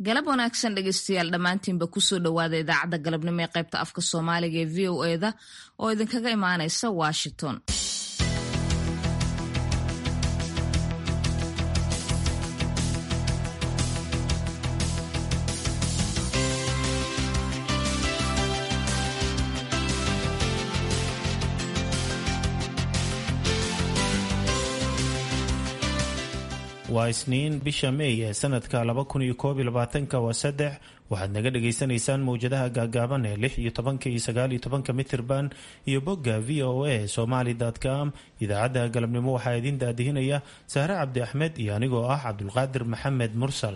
galab wanaagsan dhegeystayaal dhammaantiinba kusoo dhowaada idaacadda galabnimo ee qaybta afka soomaaliga ee v o eda oo idinkaga imaanaysa washington waa isniin bisha meey ee sanadka laba kun iyo koob iyo labaatanka waa saddex waxaad naga dhagaysanaysaan mowjadaha gaagaaban ee lix iyo tobanka iyo sagaal iyo tobanka mitirban iyo bogga v o a somaly com idaacadda galabnimo waxaa idiin daadihinaya sahre cabdi axmed iyo anigoo ah cabdulqaadir maxamed mursal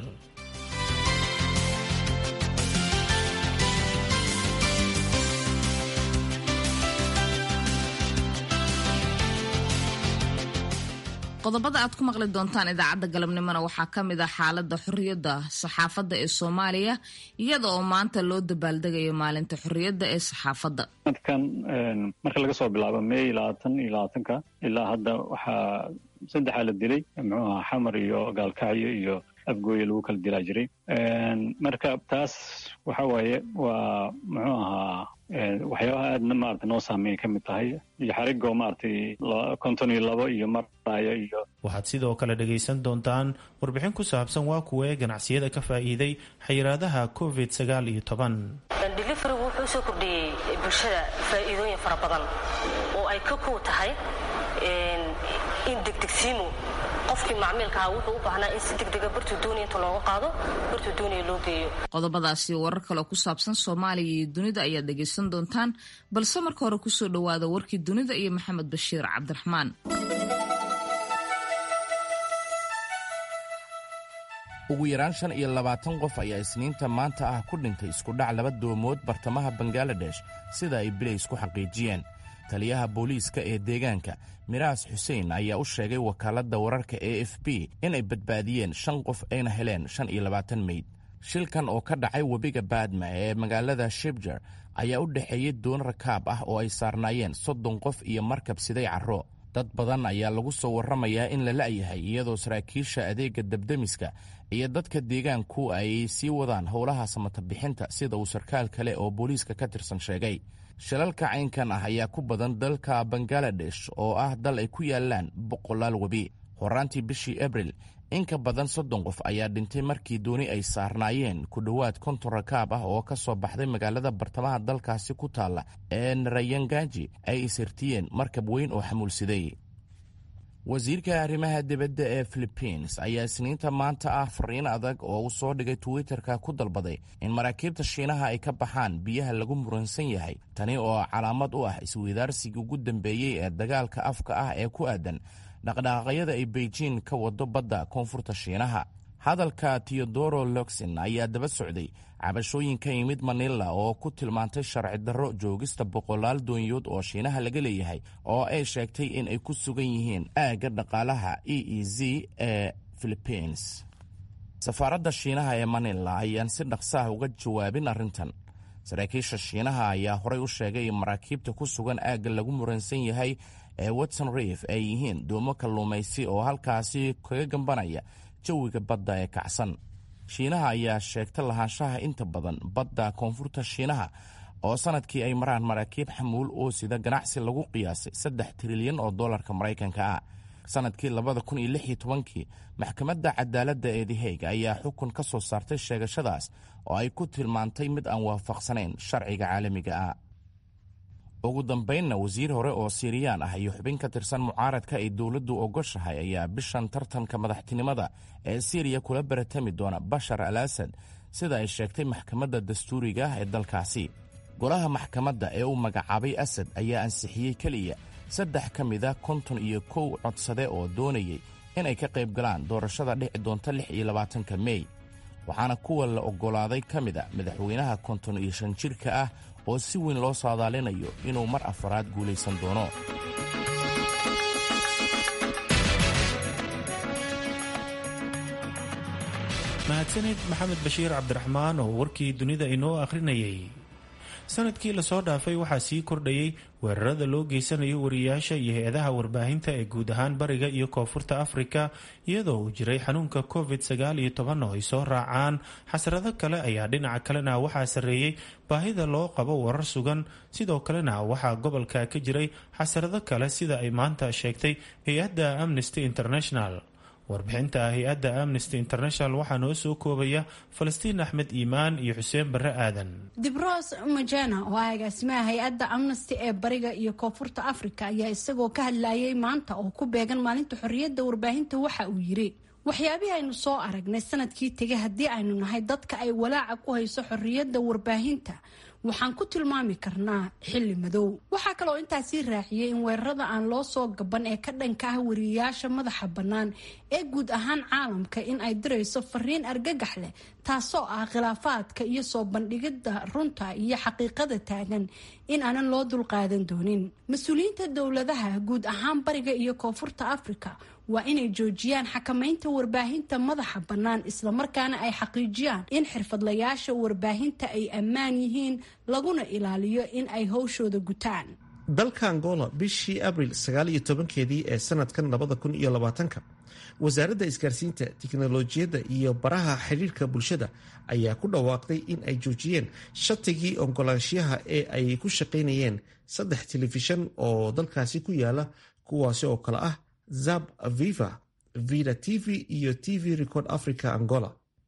qodobada aad ku maqli doontaan idaacadda galabnimona waxaa ka mid ah xaaladda xorriyadda saxaafadda ee soomaaliya iyada oo maanta loo dabaaldegayo maalinta xorriyadda ee saxaafadda sanadkan marka laga soo bilaabo meey labaatan iyo labaatanka ilaa hadda waxaa saddexaa la dilay muxuu ahaa xamar iyo gaalkacyo iyo afgooye lagu kala dilaa jiray marka taas waxa waaye waa muxuu ahaa waxyaabaha aadna maarata noo saameeya ka mid tahay iyo xarigoo maaragtay konton iyo labo iyo maraya iyo waxaad sidoo kale dhagaysan doontaan warbixin ku saabsan waa kuwee ganacsiyada ka faa'iiday xayiraadaha covid sagaal iyo toban deliverigu wuxuu soo kordhiyey bulshada faa'iidooyin fara badan oo ay ka kow tahay in degdegsiimo qofkii macmiilkaha wuxuu u baahnaa in si degdega bartuu doonaya inta looga qaado bartuu doonaya loo geeyo qodobadaasi warar kaleo ku saabsan soomaaliya iyo dunida ayaad dhegaysan doontaan balse marka hore kusoo dhowaada warkii dunida iyo maxamed bashiir cabdiraxmaan ugu yaraan shan iyo labaatan qof ayaa isniinta maanta ah ku dhintay iskudhac laba doomood bartamaha bangaladesh sida ay bilays ku xaqiijiyeen taliyaha booliiska ee deegaanka miraas xuseen ayaa u sheegay wakaaladda wararka e f b inay badbaadiyeen shan qof ayna heleen shan iyo labaatan meyd shilkan oo ka dhacay webiga baadma ee magaalada shibjar ayaa u dhexeeyey doon rakaab ah oo ay saarnaayeen soddon qof iyo markab siday carro dad badan ayaa lagu soo warramayaa in la la'yahay iyadoo saraakiisha adeegga debdemiska iyo dadka deegaanku ay sii wadaan howlaha samatabixinta sida uu sarkaal kale oo booliiska ka tirsan sheegay shilalka caynkan ah ayaa ku badan dalka bangaladesh oo ah dal ay ku yaalaan boqolaal webi horaantii bishii abril in ka badan soddon qof ayaa dhintay markii dooni ay saarnaayeen ku dhowaad konton rakaab ah oo ka soo baxday magaalada bartamaha dalkaasi ku taalla ee narayangaji ay ishirtiyeen markab weyn oo xamuulsiday wasiirka arrimaha dibadda ee philibiins ayaa isniinta maanta ah fariin adag oo uu soo dhigay twitterka ku dalbaday in maraakiibta shiinaha ay ka baxaan biyaha lagu muransan yahay tani oo calaamad u ah isweydaarsigii ugu dambeeyey ee dagaalka afka ah ee ku aadan dhaqdhaqaaqyada ay beijing ka wado badda koonfurta shiinaha hadalka teodoro loxin ayaa daba socday cabashooyin ka yimid manila oo ku tilmaantay sharci darro joogista boqolaal doonyood oo shiinaha laga leeyahay oo ay sheegtay in ay ku sugan yihiin aagga dhaqaalaha e e z ee philibiins safaaradda shiinaha ee manila ayaan si dhaqsaah uga jawaabin arrintan saraakiisha shiinaha ayaa horay u sheegay in maraakiibta ku sugan aagga lagu muransan yahay ee watson reef ay yihiin doomo kalluumaysi oo halkaasi kaga gambanaya jawiga badda ee kacsan shiinaha ayaa sheegta lahaanshaha inta badan badda koonfurta shiinaha oo sanadkii ay maraan maraakiib xamuul oo sida ganacsi lagu qiyaasay saddex trilyan oo dollarka maraykanka ah sanadkii labada kun iyo lix iyo tobankii maxkamadda cadaaladda ee the hague ayaa xukun ka soo saartay sheegashadaas oo ay ku tilmaantay mid aan waafaqsanayn sharciga caalamiga ah ugu dambaynna wasiir hore oo siiriyaan ah iyo xubin ka tirsan mucaaradka ay dowladdu ogoshahay ayaa bishan tartanka madaxtinimada ee siiriya kula baratami doona bashar al asad sida ay sheegtay maxkamadda dastuuriga ah ee dalkaasi golaha maxkamadda ee uu magacaabay asad ayaa ansixiyey keliya saddex ka mida konton iyo kow codsade oo doonayay inay ka qayb galaan doorashada dhici doonta lix iyo labaatanka mey waxaana kuwa la oggolaaday ka mid a madaxweynaha konton iyo shan jirka ah oo si weyn loo saadaalinayo inuu mar afaraad guulaysan doono mahadsanid maxamed bashiir cabdiraxmaan oo warkii dunida inoo akhrinayay sanadkii lasoo dhaafay waxaa sii kordhayay weerarada loo geysanayo wariyaasha iyo hay-adaha warbaahinta ee guud ahaan bariga iyo koonfurta afrika iyadoo uu jiray xanuunka covid sagaal iyo toban oo ay soo raacaan xasrado kale ayaa dhinaca kalena waxaa sarreeyey baahida loo qabo warar sugan sidoo kalena waxaa gobolka ka jiray xasrado kale sida ay maanta sheegtay hay-adda amnesty international warbixinta hay-adda amnesty international waxaa noo soo koobaya falastiin axmed iimaan iyo xuseen barre aadan dibros majena oo ah agaasimaha hay-adda amnesty ee bariga iyo koonfurta africa ayaa isagoo ka hadlayay maanta oo ku beegan maalinta xorriyadda warbaahinta waxa uu yiri waxyaabihii aynu soo aragnay sanadkii tegay haddii aynu nahay dadka ay walaaca ku hayso xorriyadda warbaahinta waxaan ku tilmaami karnaa xilli madow waxaa kaloo intaasii raaciyey in weerarada aan loo soo gaban ee ka dhanka ah wariyayaasha madaxa bannaan ee guud ahaan caalamka in ay dirayso fariin argagax leh taasoo ah khilaafaadka iyo soo bandhigidda runta iyo xaqiiqada taagan in aanan loo dulqaadan doonin mas-uuliyiinta dowladaha guud ahaan bariga iyo koonfurta africa waa inay joojiyaan xakamaynta warbaahinta madaxa bannaan islamarkaana ay xaqiijiyaan in xirfadlayaasha warbaahinta ay ammaan yihiin laguna ilaaliyo in ay howshooda gutaan dalka angola bishii abril sagaal iyo tobankeedii ee sanadkan labada kun iyo labaatanka wasaaradda isgaarsiinta tiknolojiyadda iyo baraha xidhiirka bulshada ayaa ku dhawaaqday in ay joojiyeen shatigii ogolaanshiyaha ee ay ku shaqaynayeen saddex telefishan oo dalkaasi ku yaala kuwaasi oo kale ah zab viva vida t v iyo t v record africa angola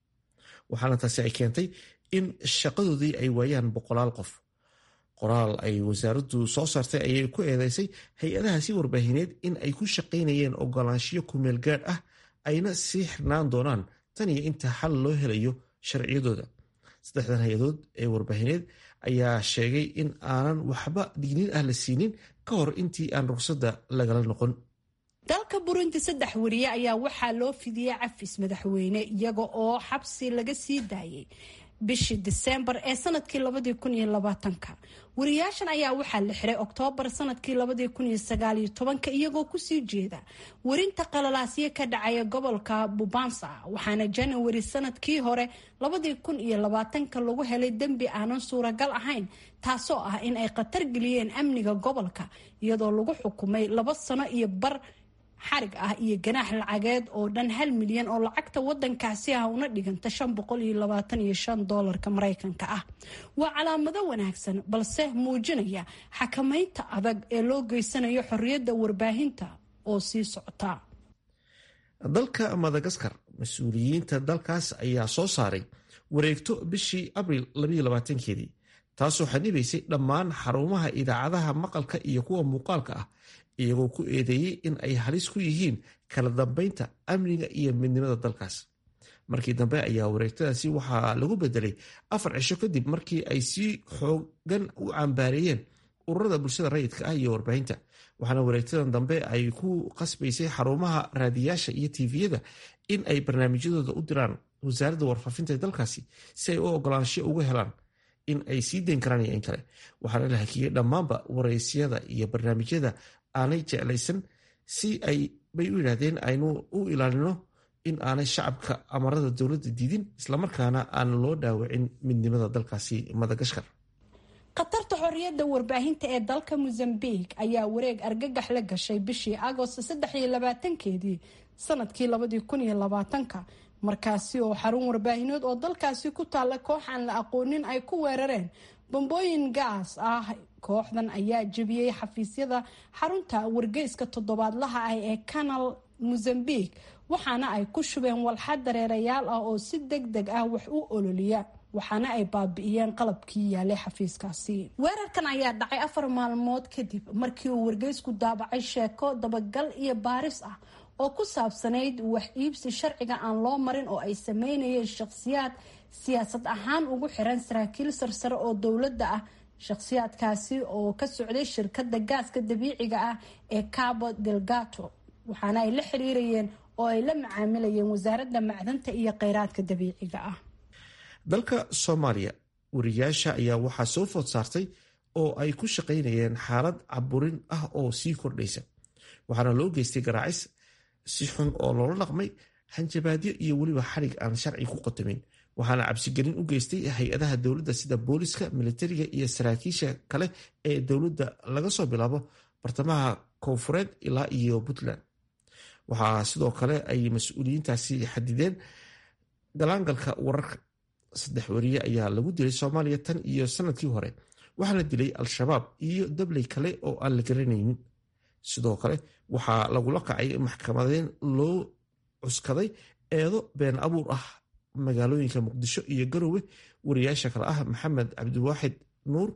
waxaana taasi ay keentay in shaqadoodii ay waayaan boqolaal qof qoraal ay wasaaraddu soo saartay ayay ku eedeysay hay-adahaasi warbaahineed in ay ku shaqaynayeen ogolaanshiyo kumeel gaadh ah ayna sii xirnaan doonaan tan iyo inta xal loo helayo sharciyadooda saddexdan hay-adood ee warbaahineed ayaa sheegay in aanan waxba digniin ah la siinin ka hor intii aan ruqsadda lagala noqon dalka burundi saddex wariye ayaa waxaa loo fidiyey cafis madaxweyne iyaga oo xabsi laga sii daayay bishii diseembar ee sanadkii labadii kun iyo labaatanka wariyaashan ayaa waxaa la xiray oktoobar sanadkii labadii kun iyo sagaaliyo tobanka iyagoo kusii jeeda warinta qalalaasyo ka dhacaya gobolka bubansa waxaana janawari sanadkii hore labadii kun iyo labaatanka lagu helay dembi aanan suuragal ahayn taasoo ah in ay khatar geliyeen amniga gobolka iyadoo lagu xukumay laba sano iyo bar xarig ah iyo ganaax lacageed oo dhan hal milyan oo lacagta wadankaasi ah una dhiganta shan boqol iyo labaatan iyo shan doolarka mareykanka ah waa calaamado wanaagsan balse muujinaya xakamaynta adag ee loo geysanayo xorriyadda warbaahinta oo sii socota dalka madagaskar mas-uuliyiinta dalkaas ayaa soo saaray wareegto bishii abril keedii taasoo xanibaysay dhammaan xarumaha idaacadaha maqalka iyo kuwa muuqaalka ah iyagoo ku eedeeyey in ay halis ku yihiin kala dambeynta amniga iyo midnimada dalkaas markii dambe ayaa wareegtadaasi waxaa lagu bedelay afar cisho kadib markii ay si xoogan u cambaareeyeen ururada bulshada rayidka ah iyo warbaahinta waxaana wareegtadan dambe ay ku qasbaysay xarumaha raadiyaasha iyo tviyada in ay barnaamijyadooda u diraan wasaaradda warfaafinta ee dalkaasi si ay u ogolaansho uga helaan in ay sii dayn karaan iyo in kale waxaana la hakiyey dhammaanba waraysyada iyo barnaamijyada aanay jeclaysan si ay bay u yidhaahdeen aynu u ilaalino in aanay shacabka amarada dowladda diidin islamarkaana aan loo dhaawacin midnimada dalkaasi madagashkar khatarta xorriyadda warbaahinta ee dalka mozambique ayaa wareeg argagax la gashay bishii agost saddex iyo labaatankeedii sanadkii labadii kun iyo labaatanka markaasi oo xarun warbaahineed oo dalkaasi ku taalla koox aan la aqoonin ay ku weerareen bambooyin gaas ah kooxdan ayaa jebiyey xafiisyada xarunta wargeyska toddobaadlaha ah ee canal mozambique waxaana ay ku shubeen walxa dareerayaal ah oo si deg deg ah wax u ololiya waxaana ay baabi'iyeen qalabkii yaalay xafiiskaasi weerarkan ayaa dhacay afar maalmood kadib markii uu wargeysku daabacay sheeko dabagal iyo baaris ah oo ku saabsanayd wax iibsi sharciga aan loo marin oo ay sameynayeen shakhsiyaad siyaasad ahaan ugu xiran saraakiil sarsare oo dowladda ah shakhsiyaadkaasi oo ka socday shirkadda gaaska dabiiciga ah ee cabo delgato waxaana ay la xiriirayeen oo ay la macaamilayeen wasaaradda macdanta iyo kheyraadka dabiiciga ah dalka soomaaliya wariyaasha ayaa waxaa soo food saartay oo ay ku shaqaynayeen xaalad caburin ah oo sii kordhaysa waxaana loo geystay garaacis si xun oo loola dhaqmay hanjabaadyo iyo weliba xarig aan sharci ku qotamin waxaana cabsigelin u geystay hay-adaha dowladda sida booliska militariga iyo saraakiisha kale ee dowladda laga soo bilaabo bartamaha koonfureed ilaa iyo puntland waxaa sidoo kale ay mas-uuliyiintaasi xadideen galaangalka wararka saddex wariye ayaa lagu dilay soomaaliya tan iyo sanadkii hore waxaana dilay al-shabaab iyo dabley kale oo aan la garanaynin sidoo kale waxaa lagula kacay maxkamadeen loo cuskaday eedo been abuur ah magaalooyinka muqdisho iyo garowe wariyaasha kale ah maxamed cabdiwaaxid nuur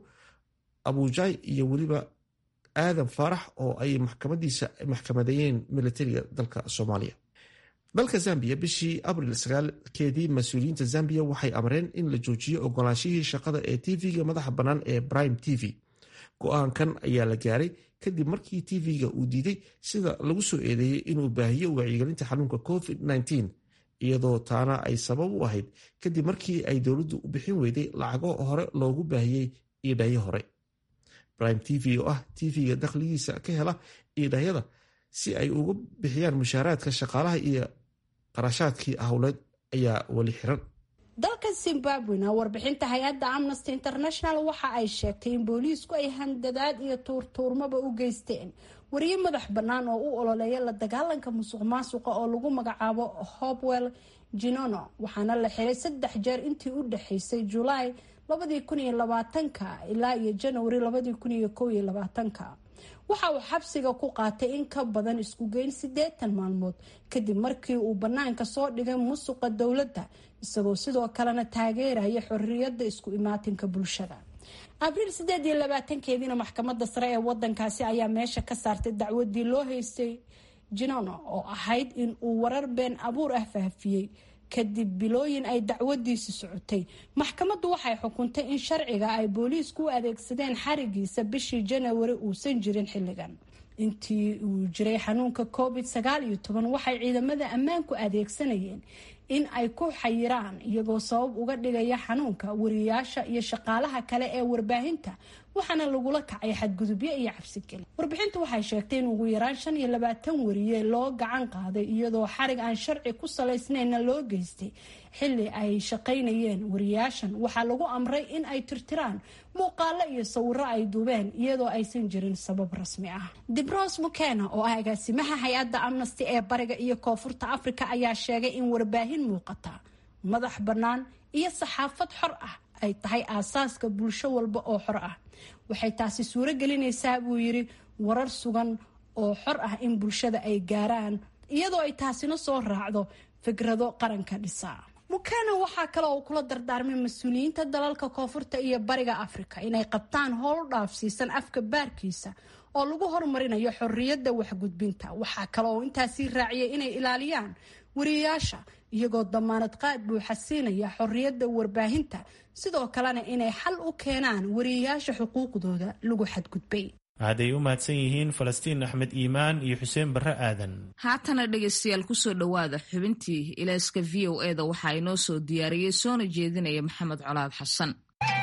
abujaay iyo weliba aadan faarax oo ay maxkamadiisa maxkamadeeyeen militariga dalka soomaaliya dalka zambiya bishii abril sagaalkeedii mas-uuliyiinta zambiya waxay amreen in la joojiyo ogolaanshihii shaqada ee tv-ga madaxa bannaan ee prime t v go-aankan ayaa la gaaray kadib markii tv-ga uu diiday sida lagu soo eedeeyey inuu baahiyo wacyigelinta xanuunka covid -19 iyadoo taana ay sabab u ahayd kadib markii ay dowladdu u bixin weyday lacago hore loogu baahiyey iidhayo hore prime t v oo ah tv-ga dakhligiisa ka hela iidhahyada si ay uga bixiyaan mushaaraadka shaqaalaha iyo qarashaadkii howleed ayaa weli xiran dalka zimbabwena warbixinta hay-adda amnesty international waxa ay sheegtay in booliisku ay handadaad iyo tuurtuurmaba u geysteen wariye madax bannaan oo u ololeeya la dagaalanka musuq maasuqa oo lagu magacaabo hopwell jinono waxaana la xiray saddex jeer intii u dhexeysay julaay labadii kun iyo labaatanka ilaa iyo janwari labadii kun iyo kow iyo labaatanka waxa uu xabsiga ku qaatay in ka badan isku geyn siddeetan maalmood kadib markii uu bannaanka soo dhigay musuqa dowladda isagoo sidoo kalena taageeraya xorriyadda isku imaatinka bulshada abriil sideed iyo labaatankeediina maxkamadda sare ee wadankaasi ayaa meesha ka saartay dacwadii loo haystay jinono oo ahayd in uu warar been abuur ah faafiyey kadib bilooyin ay dacwadiisi socotay maxkamaddu waxay xukuntay in sharciga ay booliisku u adeegsadeen xarigiisa bishii janawari uusan jirin xilligan intii uu jiray xanuunka covid sagaal iyo toban waxay ciidamada ammaanku adeegsanayeen in ay ku xayiraan iyagoo sabab uga dhigaya xanuunka wariyaasha iyo shaqaalaha kale ee warbaahinta waxaana lagula kacay xadgudubyo iyo cabsigeli warbixintu waxay sheegtay in ugu yaraan shan iyo labaatan wariye loo gacan qaaday iyadoo xarig aan sharci ku salaysnayna loo geystay xili ay shaqaynayeen wariyaashan waxaa lagu amray in ay tirtiraan muuqaalo iyo sawiro ay duubeen iyadoo aysan jirin sabab rasmi ah dibros mukena oo ah agaasimaha hay-adda amnesty ee bariga iyo koonfurta africa ayaa sheegay in warbaahin muuqata madax bannaan iyo saxaafad xor ah ay tahay aasaaska bulsho walba oo xor ah waxay taasi suuro gelinaysaa buu yiri warar sugan oo xor ah in bulshada ay gaaraan iyadoo ay taasina soo raacdo fikrado qaranka dhisa mukana waxaa kale oo kula dardaarmay mas-uuliyiinta dalalka koonfurta iyo bariga afrika inay qabtaan howl dhaafsiisan afka baarkiisa oo lagu horumarinayo xorriyadda waxgudbinta waxaa kale oo intaasii raaciyay inay ilaaliyaan wariyayaasha iyagoo damaanad qaad buuxa siinaya xorriyadda warbaahinta sidoo kalena inay xal u keenaan wariyayaasha xuquuqdooda lagu xadgudbay hadday u mahadsan yihiin falastiin axmed iimaan iyo xuseen barre aadan haatana dhegaystayaal kusoo dhowaada xubintii ilaaska v o e da waxaa inoo soo diyaariyey soona jeedinaya maxamed colaad xasan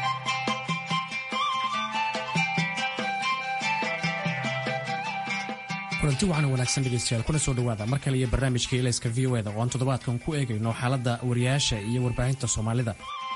kulanti waxaana wanaagsan dhegeystayaal kuna soo dhowaada mar kale iyo barnaamijka ilayska v o eda oo aan toddobaadkan ku eegayno xaaladda wariyaasha iyo warbaahinta soomaalida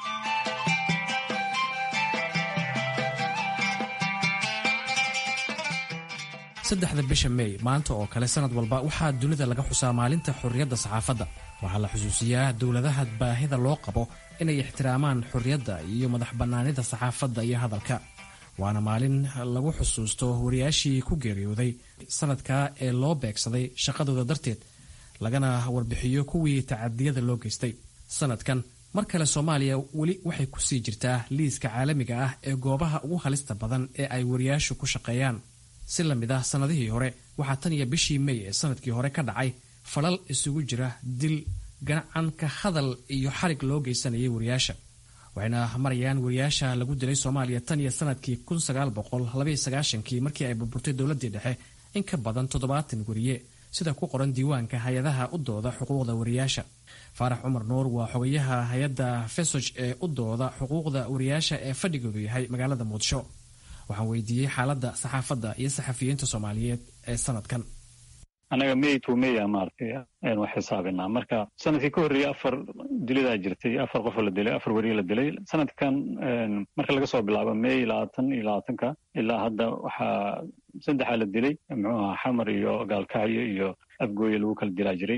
saddexda bisha mey maanta oo kale sanad walba waxaa dunida laga xusaa maalinta xorriyadda saxaafadda waxaa la xusuusiyaa dowladaha baahida loo qabo inay ixtiraamaan xorriyadda iyo madax bannaanida saxaafadda iyo hadalka waana maalin lagu xusuusto wariyaashii ku geeriyooday sanadkaa ee loo beegsaday shaqadooda darteed lagana warbixiyo kuwii tacadiyada loo geystay sanadkan mar kale soomaaliya weli waxay kusii jirtaa liiska caalamiga ah ee goobaha ugu halista badan ee ay wariyaashu ku shaqeeyaan si la mid ah sannadihii hore waxaa tan iyo bishii mey ee sanadkii hore ka dhacay falal isugu jira dil ganacan ka hadal iyo xarig loo geysanayay wariyaasha waxayna marayaan wariyaasha lagu dilay soomaaliya tan iyo sanadkii kii markii ay burburtay dowladii dhexe in ka badan toddobaatan wariye sida ku qoran diiwaanka hay-adaha u dooda xuquuqda wariyaasha faarax cumar nuur waa xogayaha hay-adda fesoj ee u dooda xuquuqda wariyaasha ee fadhigoodu yahay magaalada muqdisho waxaan weydiiyey xaaladda saxaafadda iyo saxafiyiinta soomaaliyeed ee sanadkan annaga may to maya maaragtay aynu xisaabinaa marka sanadkii ka horreeyey afar dilidaa jirtay afar qofoo la dilay afar weriye la dilay sanadkan marka laga soo bilaabo may labaatan iyo labaatanka ilaa hadda waxaa saddexaa la dilay muxuu ahaa xamar iyo gaalkacyo iyo afgooye lagu kala dilaa jiray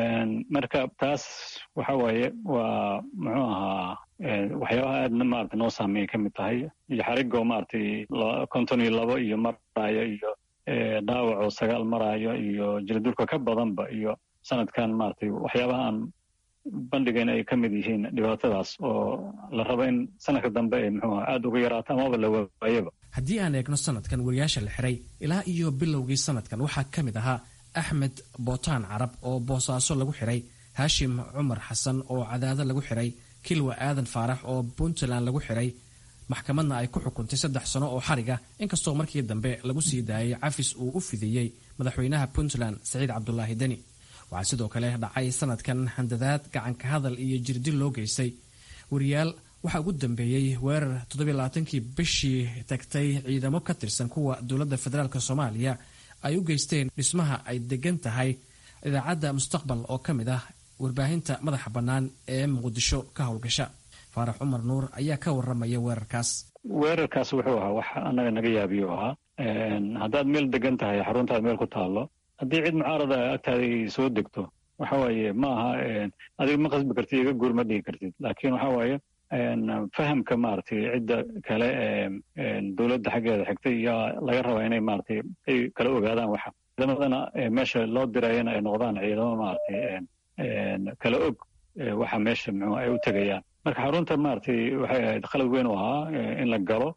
marka taas waxa waaye waa muxuu ahaa waxyaabaha aadna maarata noo saameeyay ka mid tahay iyo xarigoo maaragtay konton iyo labo iyo maraayo iyo dhaawacoo sagaal maraayo iyo jiradulka ka badanba iyo sanadkan maaragtay waxyaabaha aan bandhigayn ay ka mid yihiin dhibaatadaas oo la rabo in sanadka dambe ay muxuu aada uga yaraato amaba la waayaba haddii aan eegno sanadkan wariyaasha la xiray ilaa iyo bilowgii sanadkan waxaa ka mid ahaa axmed bootaan carab oo boosaaso lagu xiray haashim cumar xasan oo cadaado lagu xiray kilwa aadan faarax oo puntland lagu xiray maxkamadna ay ku xukuntay saddex sano oo xariga inkastoo markii dambe lagu sii daayay cafis uu u fidiyey madaxweynaha puntland saciid cabdulaahi deni waxaa sidoo kale dhacay sanadkan handadaad gacanka hadal iyo jirdil loo geystay wariyaal waxaa ugu dambeeyey weerar toddobaaatankii bishii tagtay ciidamo ka tirsan kuwa dowladda federaalk soomaaliya ay u geysteen dhismaha ay degan tahay idaacadda mustaqbal oo ka mid ah warbaahinta madaxa bannaan ee muqdisho ka howlgasha faarax cumar nuur ayaa ka waramaya weerarkaas weerarkaas wuxuu ahaa wax annaga naga yaabiyo ahaa haddaad meel degan tahay xaruntaad meel ku taallo haddii cid mucaarada agtaada ay soo degto waxa waaye ma aha adiga ma qasbi kartid iga guur ma dhigi kartid laakiin waxa waaye fahamka maaragtay cidda kale ee dowladda xaggeeda xigtay yaa laga rabaa inay maaragtay ay kala ogaadaan waxa ciidamadana meesha loo dirayana ay noqdaan ciidamo maaragtay kala og waxa meesha muxuu ay u tegayaan marka xarunta maaragtay waxay ahayd qalad weyn u ahaa in la galo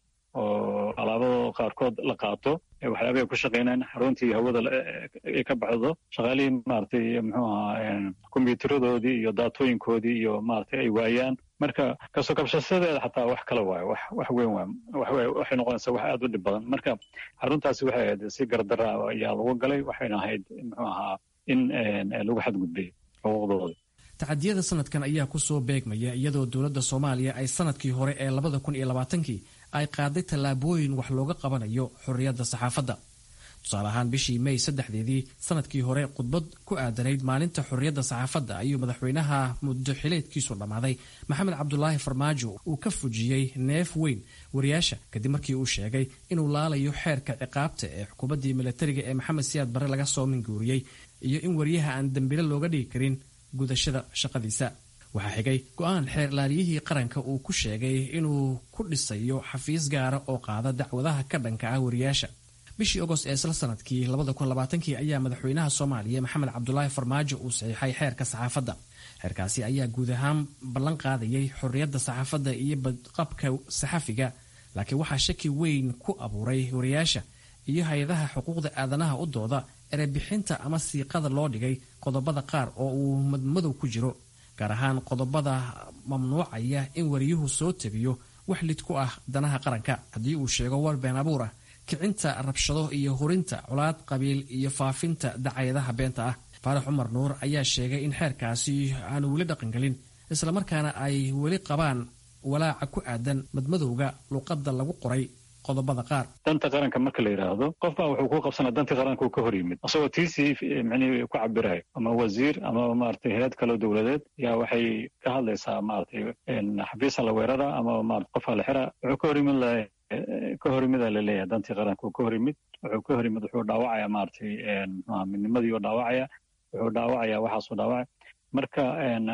oo alaabado qaarkood la qaato waxyaabahay ku shaqaynaan xaruntii hawada ay ka baxdo shaqaalihii maaragtay muxuu ahaa kombiyuutaradoodii iyo daatooyinkoodii iyo maaragtay ay waayaan marka kasoo kabshasadeeda xataa wax kale waayo wax wax weyn waay waxay noqonaysaa wax aada u dhib badan marka xaruntaasi waxay ahayd si gardara ayaa lagu galay waxayna ahayd muxuu ahaa in lagu xadgudbay xuquuqdooda tacadiyada sanadkan ayaa kusoo beegmaya iyadoo dowladda soomaaliya ay sanadkii hore ee labada kun iyo labaatankii ay qaaday tallaabooyin wax looga qabanayo xorriyadda saxaafadda tusaale ahaan bishii may saddexdeedii sanadkii hore khudbad ku aadanayd maalinta xorriyadda saxaafadda ayuu madaxweynaha muddo xileedkiisu dhammaaday maxamed cabdulaahi farmaajo uu ka fujiyey neef weyn wariyaasha kadib markii uu sheegay inuu laalayo xeerka ciqaabta ee xukuumaddii milatariga ee maxamed siyaad barre laga soo minguuriyey iyo in wariyaha aan dembile looga dhigi karin gudashada shaqadiisa waxaa xigay go-aan xeer laaliyihii qaranka uu ku sheegay inuu ku dhisayo xafiis gaara oo qaada dacwadaha ka dhanka ah wariyaasha bishii ogost ee isla sanadkii kii ayaa madaxweynaha soomaaliya maxamed cabdulaahi farmaajo uu saxiixay xeerka saxaafadda xeerkaasi ayaa guud ahaan ballan qaadayay xorriyadda saxaafadda iyo badqabka saxafiga laakiin waxaa shaki weyn ku abuuray wariyaasha iyo hay-adaha xuquuqda aadanaha u dooda erebixinta ama siiqada loo dhigay qodobada qaar oo uu madmadow ku jiro gaar ahaan qodobada mamnuucaya in wariyuhu soo tebiyo wax lid ku ah danaha qaranka haddii uu sheego war been abuur ah kicinta rabshado iyo hurinta colaad qabiil iyo faafinta dacayadaha beenta ah faarax cumar nuur ayaa sheegay in xeerkaasi aanu weli dhaqangelin islamarkaana ay weli qabaan walaaca ku aadan madmadowga luuqadda lagu qoray qodobada qaar danta qaranka marka la yidhaahdo qof baa wuxuu ku qabsanaa dantii qaranka uu ka hor yimid isagoo tiisii micnihii ku cabirayo ama wasiir ama maaragtay hay-ad kaloo dowladeed yaa waxay ka hadlaysaa maaragtay xafiisa la weerara ama maarata qofaa la xira wuxuu ka hor yimid la ka hor yimida la leeyahay dantii qaranka uu ka hor yimid wuxuu ka hor yimid wuxuu dhaawacaya maaragtay midnimadii uu dhaawacaya wuxuu dhaawacaya waxaasuu dhaawacaya marka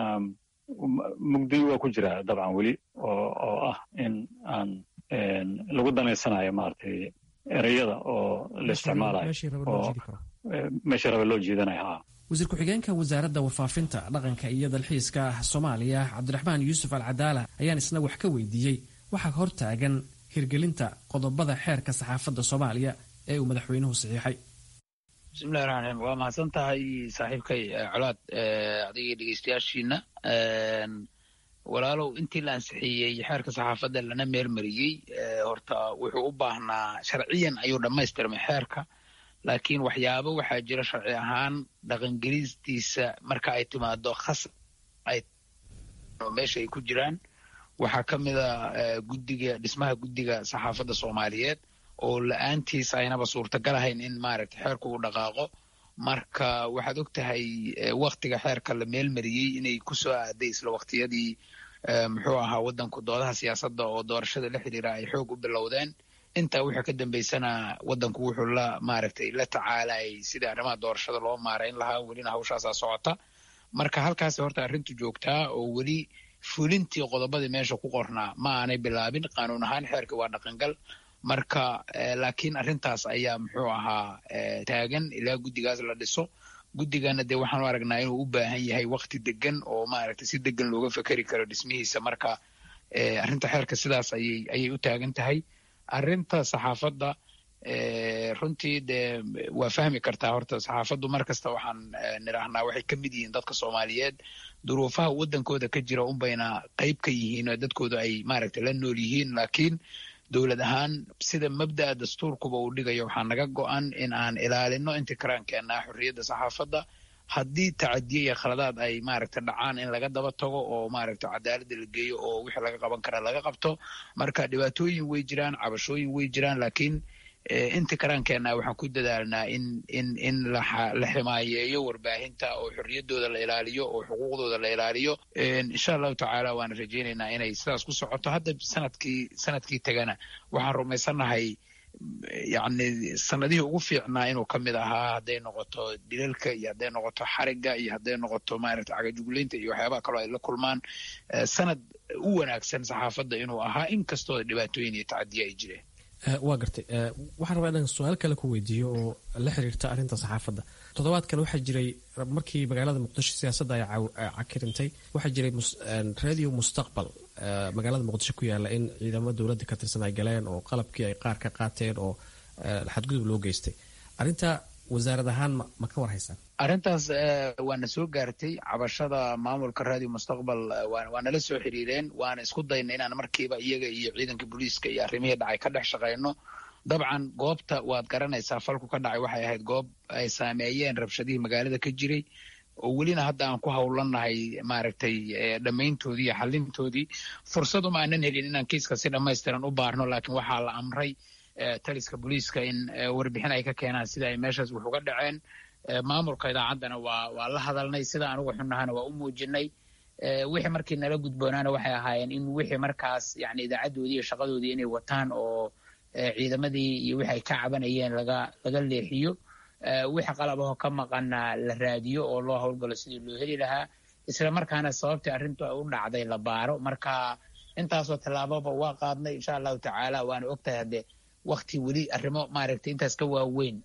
mugdi waa ku jira dabcan weli oo oo ah in aan lagu danaysanayo maaragtay ereyada oo la isticmaalayo oo meesha raba loo jiidanayo ha wasiir ku-xigeenka wasaaradda warfaafinta dhaqanka iyo dalxiiska soomaaliya cabdiraxmaan yuusuf al cadaala ayaan isna wax ka weydiiyey waxaa hor taagan hirgelinta qodobada xeerka saxaafadda soomaaliya ee uu madaxweynuhu saxiixay bismillahi raxmaan raxiim waa mahadsan tahay saaxiibkay colaad adigii dhegeystayaashiina walaalow intii la ansixiyey xeerka saxaafadda lana meelmariyey horta wuxuu u baahnaa sharciyan ayuu dhammaystirmay xeerka laakiin waxyaabo waxaa jira sharci ahaan dhaqangelistiisa marka ay timaado khas meesha ay ku jiraan waxaa ka mid a guddiga dhismaha guddiga saxaafadda soomaaliyeed oo la-aantiis aynaba suurtagal ahayn in maaragtay xeerku uu dhaqaaqo marka waxaad og tahay waktiga xeerka la meelmariyey inay kusoo aaday isla waktiyadii muxuu ahaa waddanku doodaha siyaasadda oo doorashada la xiriira ay xoog u bilowdeen intaa wixii ka dambeysana waddanku wuxuu la maaragtay la tacaalayay sidii arrimaha doorashada loo maarayn lahaa welina hawshaasaa socota marka halkaasi horta arrintu joogtaa oo weli fulintii qodobadii meesha ku qornaa ma aanay bilaabin qaanuun ahaan xeerka waa dhaqangal marka laakiin arrintaas ayaa muxuu ahaa taagan ilaa guddigaas la dhiso guddigana dee waxaanu aragnaa inuu u baahan yahay wakti degan oo maaragtay si degan looga fekeri karo dhismihiisa marka arrinta xeerka sidaas ayay ayay u taagan tahay arrinta saxaafadda runtii dee waa fahmi kartaa horta saxaafaddu mar kasta waxaan nidhaahnaa waxay ka mid yihiin dadka soomaaliyeed duruufaha waddankooda ka jira unbayna qayb ka yihiin oo dadkooda ay maaragtay la nool yihiin laakiin dowlad ahaan sida mabda'a dastuurkuba uu dhigayo waxaa naga go-an in aan ilaalino intii karaankeenaa xorriyadda saxaafadda haddii tacadiye iyo khaladaad ay maaragta dhacaan in laga daba tago oo maaragta cadaaladda la geeyo oo wixii laga qaban kara laga qabto marka dhibaatooyin way jiraan cabashooyin way jiraan laakiin inta karaankeenna waxaan ku dadaalnaa in in in la ximaayeeyo warbaahinta oo xorriyaddooda la ilaaliyo oo xuquuqdooda la ilaaliyo insha allahu tacaala waana rajaynaynaa inay sidaas ku socoto hadda sanadkii sanadkii tegana waxaan rumaysannahay yacni sanadihii ugu fiicnaa inuu ka mid ahaa hadday noqoto dilalka iyo hadday noqoto xarigga iyo hadday noqoto maaragta cagajuglaynta iyo waxyaabaha kaloo ay la kulmaan sanad u wanaagsan saxaafadda inuu ahaa inkastoo dhibaatooyin iyo tacadiye ay jireen waa gartay waxaan rabaa inaan su-aal kale ku weydiiyo oo la xiriirta arrinta saxaafadda toddobaadkan waxaa jiray markii magaalada muqdisho siyaasadda ay cakirintay waxaa jiray radio mustaqbal magaalada muqdisho ku yaala in ciidamo dowladda ka tirsan ay galeen oo qalabkii ay qaar ka qaateen oo xadgudub loo geystay arrinta wasaarad ahaan ma ka war haysaan arrintaas waana soo gaartay cabashada maamulka radio mustaqbal waa nala soo xiriireen waana isku dayna inaan markiiba iyaga iyo ciidanka booliiska iyo arrimihii dhacay ka dhex shaqayno dabcan goobta waad garanaysaa falku ka dhacay waxay ahayd goob ay saameeyeen rabshadihii magaalada ka jiray oo welina hadda aan ku howlannahay maaragtay dhammayntoodii iyo xalintoodii fursad uma aanan helin inaan kiiska si dhammaystiran u baarno laakiin waxaa la amray taliska booliiska in warbixin ay ka keenaan sida ay meeshaas wax uga dhaceen maamulka idaacaddana waa waa la hadalnay sida anugu xunnahana waa u muujinay wixii markii nala gudboonaana waxay ahaayeen in wixii markaas yani idaacaddoodii iyo shaqadoodii inay wataan oo ciidamadii iyo wixi ay ka cabanayeen laga laga leexiyo wixii qalabahoo ka maqana la raadiyo oo loo howlgalo sidii loo heli lahaa isla markaana sababtii arrintu ay u dhacday la baaro marka intaasoo tallaababa waa qaadnay insha allahu tacaala waana ogtahay haddee wakti weli arrimo maaragtay intaas ka waaweyn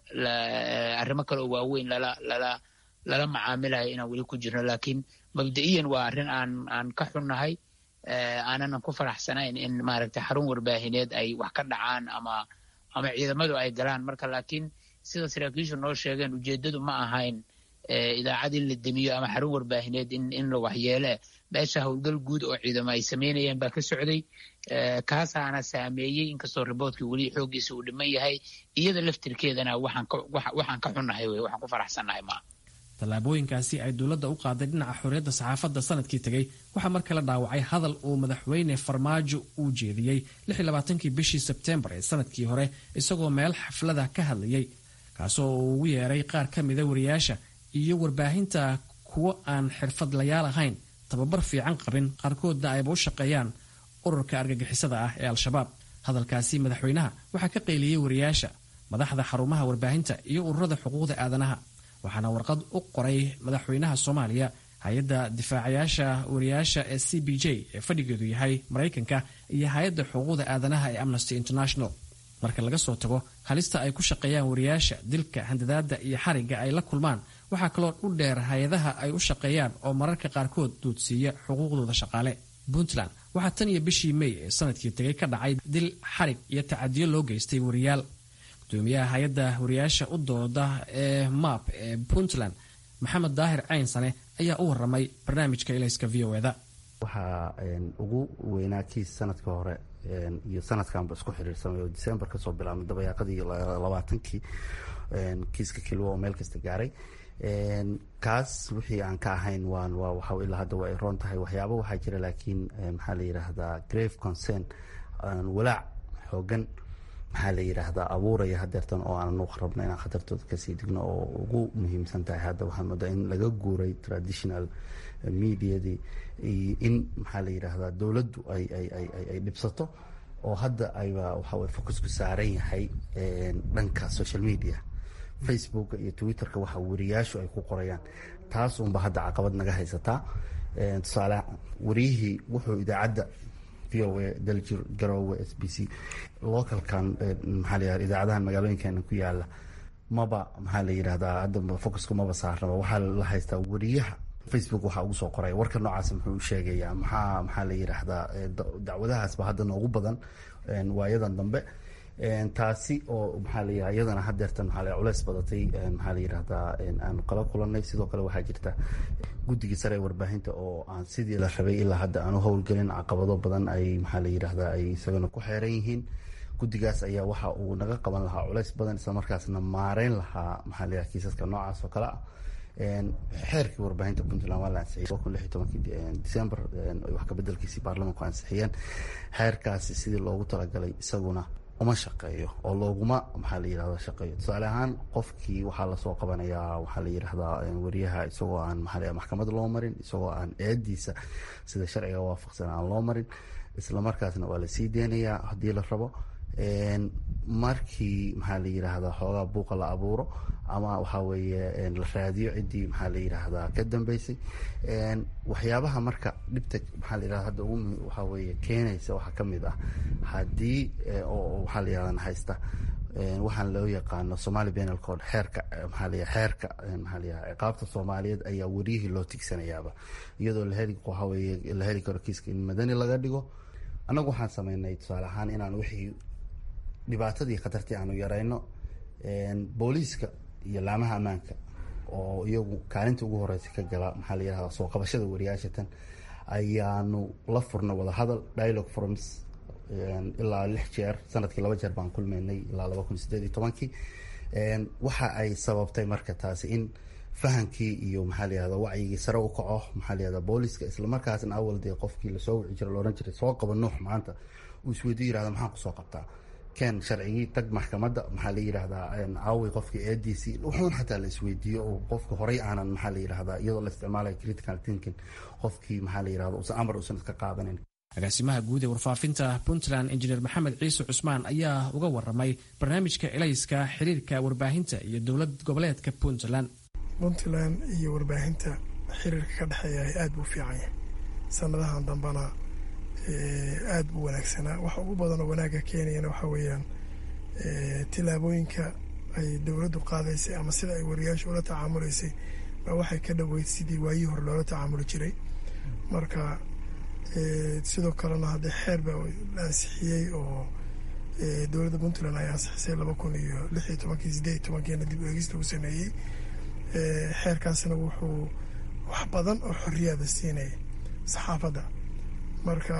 arrimo kale oo waaweyn lala lala lala macaamilayo inaan weli ku jirno laakiin mabda'iyan waa arrin aan aan ka xunnahay aanan ku faraxsanayn in maaragtay xarun warbaahineed ay wax ka dhacaan ama ama ciidamadu ay galaan marka laakiin sida saraakiishu noo sheegeen ujeeddadu ma ahayn idaacad in la demiyo ama xarun warbaahineed in in la waxyeele meesha howlgal guud oo ciidamo ay samaynayeen baa ka socday kaasaana saameeyey inkastoo riboortkii weli xooggiisa uu dhiman yahay iyada laftirkeedana waxaan ka waxaan ka xunnahay wey waxaan ku faraxsannahay maa tallaabooyinkaasi ay dowladda u qaaday dhinaca xorriyadda saxaafadda sanadkii tegey waxaa mar kale dhaawacay hadal uu madaxweyne farmaajo uu jeediyey kii bishii sebtembar ee sanadkii hore isagoo meel xaflada ka hadlayay kaasoo uu ugu yeeray qaar ka mida wariyaasha iyo warbaahinta kuwo aan xirfadlayaal ahayn tababar fiican qabin qaarkoodna ayba u shaqeeyaan ururka argagixisada ah ee al-shabaab hadalkaasi madaxweynaha waxaa ka qayliyey wariyaasha madaxda xarumaha warbaahinta iyo ururada xuquuqda aadanaha waxaana warqad u qoray madaxweynaha soomaaliya hay-adda difaacayaasha wariyaasha ee c b j ee fadhigeedu yahay maraykanka iyo hay-adda xuquuqda aadanaha ee amnesty international marka laga soo tago halista ay ku shaqeeyaan wariyaasha dilka handadaada iyo xarigga ay la kulmaan waxaa kaloo u dheer hay-adaha ay u shaqeeyaan oo mararka qaarkood duudsiiya xuquuqdooda shaqaale puntland waxaa tan iyo bishii may ee sanadkii tegay ka dhacay dil xarig iyo tacadiyo loo geystay wariyaal gudoomiyaha hay-adda wariyaasha u dooda ee map ee puntland maxamed daahir caynsane ayaa u waramay barnaamijka ilayska v o eda waxaa ugu weynaa kiis sanadka hore iyo sanadkanba isku xiriirsamay oo december kasoo bilaabmay dabayaaqadii labaatankii kiiska kilwa oo meel kasta gaaray kaas wixii aan ka ahayn waan waa waxa ilaa hadda waa ay roon tahay waxyaaba waxaa jira laakiin maxaa la yidhaahdaa grave concern walaac xoogan maxaa la yidhaahdaa abuuraya hadeertan oo aanan u rabno inaan khatartooda kasii digno oo ugu muhiimsan tahay hadda waxaan moodaa in laga guuray traditional mediadii in maxaa la yidhaahdaa dowladdu ay ay ay ay dhibsato oo hadda ayba waxa weye focusku saaran yahay dhanka social media facebooka iyo twitterka waxa wariyaashu ay ku qorayaan taas unba hadda caqabad naga haysataa tusaale wariyihii wuxuu idaacadda v o a daljir garoowe s b c localkan maxaa la yihahda idaacadahan magaalooyinkeena ku yaala maba maxaa la yidhahdaa hadda focusku maba saarnaba waxaa la haystaa wariyaha facebook waxaa ugu soo qoraya warka noocaas muxuu sheegayaa maxaa maxaa la yidhaahdaa dacwadahaasba hadda noogu badan waayadan dambe taasi oo maxaa la yidhahda iyadana hadeertan maxaa la culeys badatay maxaa la yidhahdaa aan kala kulanay sidoo kale waxaa jirta guddigii sare ee warbaahinta oo aan sidii la rabay ilaa hadda aan u howlgelin caqabado badan ay maxaa la yidhahdaa ay isagana ku xeeran yihiin guddigaas ayaa waxa uu naga qaban lahaa culeys badan isla markaasna maareyn lahaa maxaa la yidhahda kiisaska noocaas oo kale ah xeerkii warbaahinta puntland waa la ansixiyey kun lix iyo tobankii december wax kabedelkiisii baarlamanku ansixiyeen xeerkaasi sidii loogu talagalay isaguna uma shaqeeyo oo looguma maxaa la yidhahda shaqeeyo tusaale ahaan qofkii waxaa lasoo qabanayaa waxaa la yidhahdaa wariyaha isagoo aan maxaa maxkamad loo marin isagoo aan eediisa sida sharciga waafaqsan aan loo marin isla markaasna waa lasii deynayaa haddii la rabo markii maxaa la yidhaahdaa xoogaa buuqa la abuuro ama waxaa weeye la raadiyo ciddii maxaa la yidhaahdaa ka dambeysay waxyaabaha marka dhibta maxaa la yidhahda hadda ugu waxaa weeye keenaysa waxaa ka mid ah haddii oo waxaa la yidhahdan haysta waxaan loo yaqaano somali penal code xeerka maxaa la xeerka maxaa la yidhahda ciqaabta soomaaliyeed ayaa wariyihii loo tigsanayaaba iyadoo la heli waxaa weeye la heli karo kiiska in madani laga dhigo annagu waxaan sameynay tusaale ahaan inaan wixii dhibaatadii khatartii aanu yarayno booliiska iyo laamaha ammaanka oo iyagu kaalinta ugu horeysa ka gala maxaa la yidhahda soo qabashada wariyaashatan ayaanu la furnay wadahadal dialogue forums ilaa lix jeer sanadkii laba jeer baan kulmaynay ilaa laba kun sideed iyo tobankii waxa ay sababtay marka taasi in fahankii iyo maxaa la yihahda wacyigii sare u kaco maxaa la yihahda booliska islamarkaasna awal dee qofkii lasoo wici jira laodhan jiray soo qaba nuux maanta uu isweydiyo yirahda maxaan kusoo qabtaa ken sharcigii tag maxkamadda maxaa la yidhahdaa caawi qofka eediisii wuxuun xataa la isweydiiyo oo qofka horey aanan maxaa la yidhahdaa iyadoo la isticmaalayo critical thinking qofkii maxaa la yidhahda usan amar usan iska qaadanin agaasimaha guud ee warfaafinta puntland injineer maxamed ciise cusmaan ayaa uga waramay barnaamijka elayska xiriirka warbaahinta iyo dowlad goboleedka puntland puntland iyo warbaahinta xiriirka ka dhexeeya aada buu fiican yahay sanadahan dambena aada buu wanaagsanaa waxa ugu badanoo wanaagga keenayana waxaa weeyaan tilaabooyinka ay dowladdu qaadaysay ama sida ay wariyaasha ula tacaamuleysay baa waxay ka dhoweyd sidii waayihii hore loola tacaamuli jiray marka sidoo kalena haddee xeer baa la ansixiyey oo dowladda puntland ay ansixisay laba kun iyo lix iyo tobankii sideed iyo tobankiina dib eegis lagu sameeyey xeerkaasna wuxuu wax badan oo xoriyaada siinaya saxaafadda marka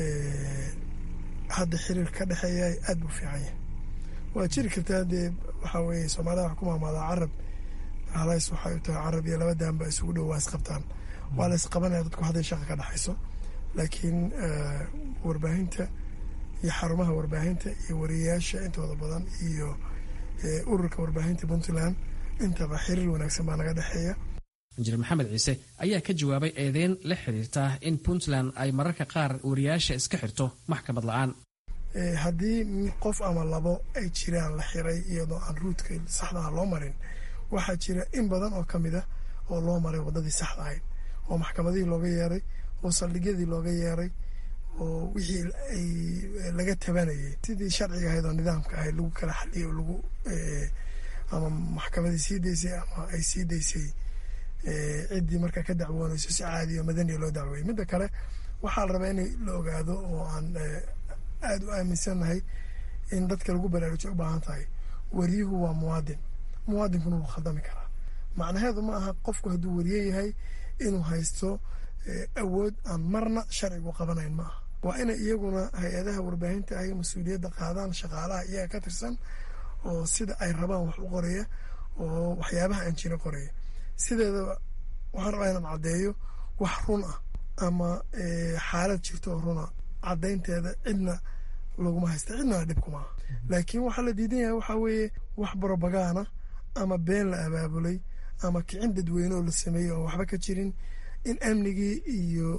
hadda xiriir ka dhexeeya aada buu fiican yahay waa jiri kartaa dee waxaa weeye soomaalida wax ku maamaadaa carab halays waxay u tahay carab iyo laba daanba isugu dhow waa isqabtaan waa la isqabanaya dadku hadday shaqa ka dhexayso laakiin warbaahinta iyo xarumaha warbaahinta iyo wariyayaasha intooda badan iyo ururka warbaahinta puntland intaba xiriir wanaagsan baa naga dhexeeya injineer maxamed ciise ayaa ka jawaabay eedeyn la xiriirta in puntland ay mararka qaar wariyaasha iska xirto maxkamad la-aan haddii qof ama labo ay jiraan la xiray iyadoo aan ruudka saxdaha loo marin waxaa jira in badan oo ka mid ah oo loo maray waddadii saxda ahayd oo maxkamadihii looga yeeray oo saldhigyadii looga yeeray oo wixii ay laga tabanayay sidii sharciga ahayd oo nidaamka ahayd lagu kala xaliyay oo lagu ama maxkamadii sii daysay ama ay sii daysay ciddii markaa ka dacwoonayso si caadiyo madaniya loo dacweeyey midda kale waxaa la rabaa in la ogaado oo aan aada u aaminsannahay in dadka lagu baraarujo u baahan tahay wariyuhu waa muwaadin muwaadinkuna wuu khaldami karaa macnaheedu ma aha qofku hadduu wariye yahay inuu haysto awood aan marna sharcigu qabanayn ma aha waa inay iyaguna hay-adaha warbaahinta ay mas-uuliyadda qaadaan shaqaalaha iyaga ka tirsan oo sida ay rabaan wax u qoraya oo waxyaabaha aan jira qoraya sideeda waxaan rabaa inaan caddeeyo wax run ah ama xaalad jirto oo runa caddaynteeda cidna laguma haysta cidnana dhib kuma aha laakiin waxaa la diidan yahay waxaa weeye wax barobagaana ama been la abaabulay ama kicin dadweyne oo la sameeyey oon waxba ka jirin in amnigii iyo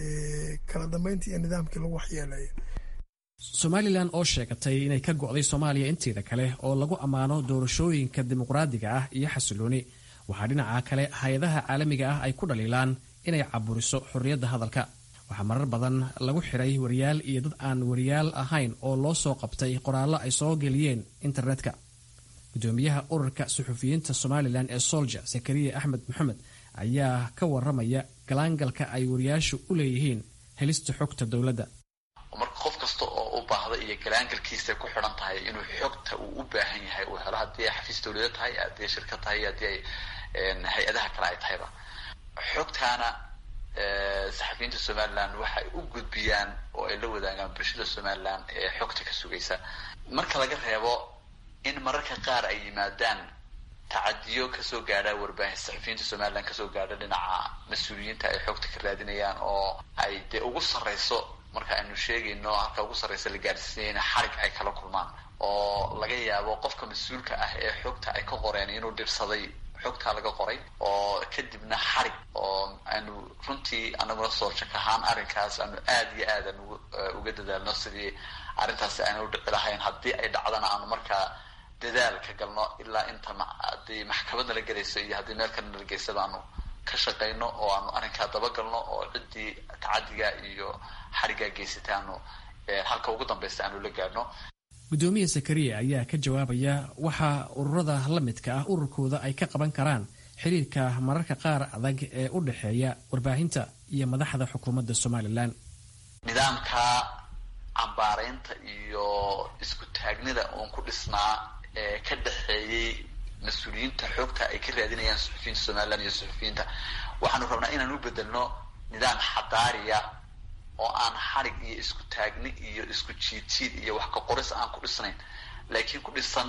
kala dambeyntii iyo nidaamkii lagu waxyeelayo somalilan oo sheegatay inay ka go'day soomaaliya inteeda kale oo lagu ammaano doorashooyinka dimuqraadiga ah iyo xasilooni waxaa dhinaca kale hay-adaha caalamiga ah ay ku dhaliilaan inay caburiso xorriyadda hadalka waxaa marar badan lagu xiray wariyaal iyo dad aan wariyaal ahayn oo loo soo qabtay qoraallo ay soo geliyeen internetka gudoomiyaha ururka suxufiyiinta somalilan ee solja zakariya axmed maxamed ayaa ka waramaya galaangalka ay wariyaashu u leeyihiin helista xogta dowladda marka qof kasta oo u baahda iyo galaangalkiisa ku xidhan tahay inuu xogta uu u baahan yahay uu helo haddii ay xafiis dowlada tahay haddii ay shirkad tahay haddii ay hay-adaha kale ay tahayba xogtaana saxafiyiinta somalilan waxay u gudbiyaan oo ay la wadaagaan bulshada somalilan ee xogta ka sugaysa marka laga reebo in mararka qaar ay yimaadaan tacadiyo kasoo gaadha warbaahin saxafiyiinta somalilan kasoo gaadha dhinaca mas-uuliyiinta ay xogta ka raadinayaan oo ay dee ugu sarreyso marka aynu sheegayno halka ugu sarreysa la gaadhsiinaya in xarig ay kala kulmaan oo laga yaabo qofka mas-uulka ah ee xogta ay ka qoreen inuu dhibsaday xogtaa laga qoray oo kadibna xarig oo aanu runtii anaguna soorjak ahaan arrinkaas aanu aada iyo aad aan uga dadaalno sidii arrintaasi aanu dhici lahayn haddii ay dhacdana aanu markaa dadaal ka galno ilaa inta haddii maxkamad nala gelayso iyo haddii meel kale nala geysaba aanu ka shaqayno oo aanu arrinkaa dabagalno oo ciddii tacadiga iyo xariggaa geysatay aanu halka ugu dambeysta aanu la gaadhno gudoomiya zakariya ayaa ka jawaabaya waxa ururada la midka ah ururkooda ay ka qaban karaan xiriirka mararka qaar adag ee u dhexeeya warbaahinta iyo madaxda xukuumadda somalilan nidaamka cambaaraynta iyo isku taagnida uun ku dhisnaa ee ka dhexeeyey mas-uuliyiinta xoogta ay ka raadinayaan suxufiyiinta somalilan iyo suxufiyiinta waxaanu rabnaa inaan u bedelno nidaam xadaariya oo aan xarig iyo isku taagni iyo isku jiidjiid iyo wax ka qoris aan ku dhisnayn laakiin ku dhisan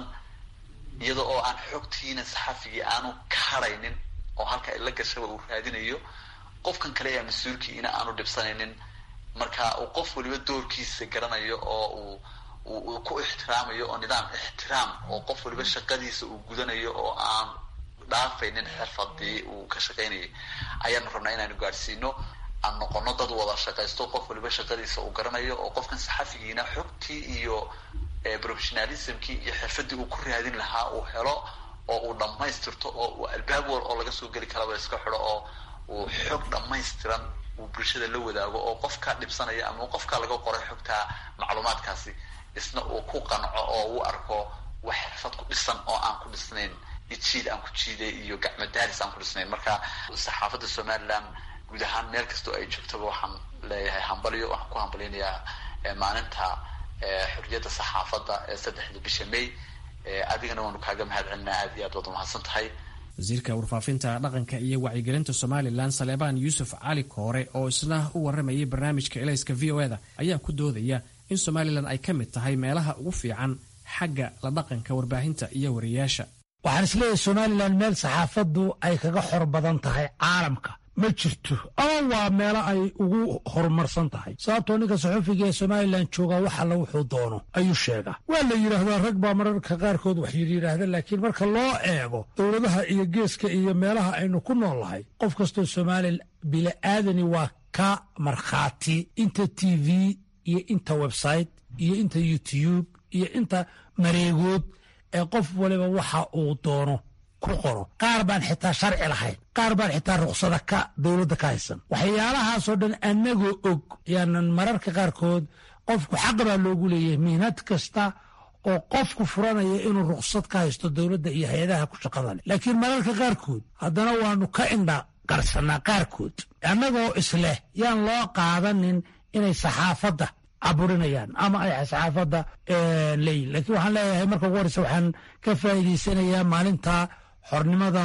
iyada oo aan xogtiina saxafigii aanu ka haraynin oo halka ay la gashaba uu raadinayo qofkan kale ee mas-uulkiina aanu dhibsanaynin marka uu qof waliba doorkiisa garanayo oo uu uu ku ixtiraamayo oo nidaam ixtiraam oo qof waliba shaqadiisa uu gudanayo oo aan dhaafaynin xirfadii uu ka shaqaynayay ayaanu rabnaa inaanu gaadhsiino aan noqono dad wada shaqaysto qof waliba shaqadiisa uu garanayo oo qofkan saxafigiina xogtii iyo professionalismkii iyo xirfadii uu ku raadin lahaa uu helo oo uu dhammaystirto oo uu albaab wal oo laga soo geli karaba iska xidho oo uu xog dhammaystiran uu bulshada la wadaago oo qofka dhibsanaya ama qofka laga qoray xogtaa macluumaadkaasi isna uu ku qanco oo uu arko wax xirfad ku dhisan oo aan ku dhisnayn ijiid aan ku jiiday iyo gacmo daaris aan ku dhisnayn marka saxaafadda somalilan guud ahaan meel kastoo ay joogtaba waxaan leeyahay hambalyo waxaan ku hambalynayaa maalinta xorriyadda saxaafadda ee saddexda bisha may adigana waanu kaaga mahad celinaa aad iyo aad waad umahadsan tahay wasiirka warfaafinta dhaqanka iyo wacyigelinta somalilan saleebaan yuusuf cali koore oo isna u waramayay barnaamijka elayska v o eda ayaa ku doodaya in somalilan ay ka mid tahay meelaha ugu fiican xagga la dhaqanka warbaahinta iyo wariyaasha waxaan isleeyahay somalilan meel saxaafaddu ay kaga xor badan tahay caalamka ma jirto ama waa meelo ay ugu horumarsan tahay sababtoo ninka saxufiga ee somalilan joogaa wax alla wuxuu doono ayuu sheegaa waa la yidhaahdaa rag baa mararka qaarkood wax yidhaahda laakiin marka loo eego dowladaha iyo geeska iyo meelaha aynu ku nool nahay qof kastoo somalilan bili'aadani waa ka markhaati inta t v iyo inta website iyo inta youtube iyo inta mareegood ee qof waliba waxa uu doono ku qoro qaar baan xitaa sharci lahayn qaar baan xitaa ruksada ka dowladda ka haysan waxyaalahaasoo dhan annagoo og yaanan mararka qaarkood qofku xaq baa loogu leeyahay mihnad kasta oo qofku furanaya inuu ruksad ka haysto dowladda iyo hay-adaha ku shaqada leh laakiin mararka qaarkood haddana waanu ka indha qarsanaa qaarkood annagoo isleh yaan loo qaadanin inay saxaafadda caburinayaan ama ay saxaafadda leeyihin lakiin waxaan leeyahay marka ugu horeysa waxaan ka faa'iidaysanayaa maalinta xornimada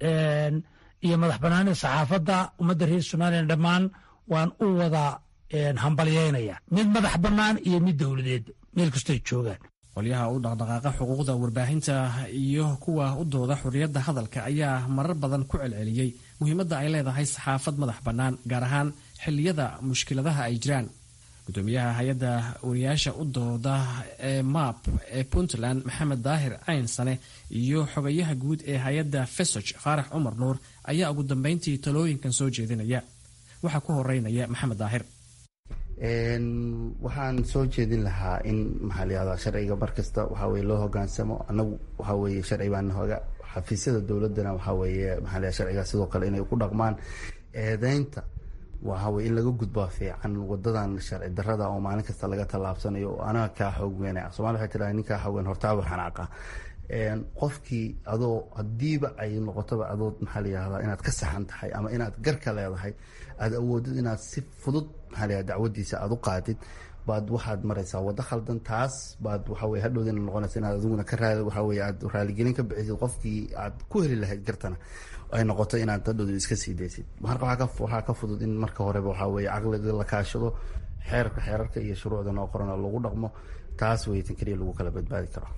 iyo madax banaanida saxaafadda ummadda reer somalilan dhammaan waan u wada hambalyeynaya mid madax bannaan iyo mid dowladeed meel kastoy joogaan qolyaha u dhaqdhaqaaqa xuquuqda warbaahinta iyo kuwa u dooda xorriyadda hadalka ayaa marar badan ku celceliyey muhiimadda ay leedahay saxaafad madax bannaan gaar ahaan xilliyada mushkiladaha ay jiraan gudoomiyaha hay-adda wariyaasha u dooda ee map ee puntland maxamed daahir caynsane iyo xogayaha guud ee hay-adda fesog faarax cumar nuur ayaa ugu dambeyntii talooyinkan soo jeedinaya waxaa ku horeynaya maxamed daahir waxaan soo jeedin lahaa in maxaa layihahdaa sharciga markasta waxaa weye loo hogaansamo annagu waxaa weeye sharci baan hoga xafiisyada dowladdana waxaa weeye maxaa layaha sharciga sidoo kale inay ku dhaqmaan eedeynta waxaa weye in laga gudbaa fiican wadadan sharci darada oo maalin kasta laga tallaabsanayo oo anaga kaa xoog weynaya somalia waxay tiraa ninkaa xoog weyn hortaaba xanaaqa qofkii adoo hadiiba ay noqotoba adoo maxaa layihahdaa inaad ka saxan tahay ama inaad garka leedahay aada awoodid inaad si fudud maxaa layihahda dacwadiisa aada u qaadid baad waxaad maraysaa waddo khaldan taas baad waxa weye hadhowdina noqonaysa inaad adiguna ka raali waxa weye aad raaligelin ka bixisid qofkii aad ku heli lahayd gartana ay noqoto inaad hadhowda iska sii daysid marka waxaa ka fudud in marka horeba waxaa weye caqliga la kaashado xeerka xeerarka iyo shuruucda noo qorana lagu dhaqmo taas wey tan keliya lagu kala badbaadi karo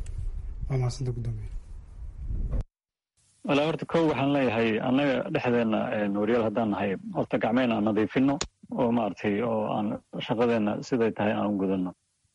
walaa horta kow waxaan leeyahay annaga dhexdeena waryaal haddaan nahay horta gacmeen aan nadiifino oo maaragtay oo aan shaqadeena siday tahay aan u gudano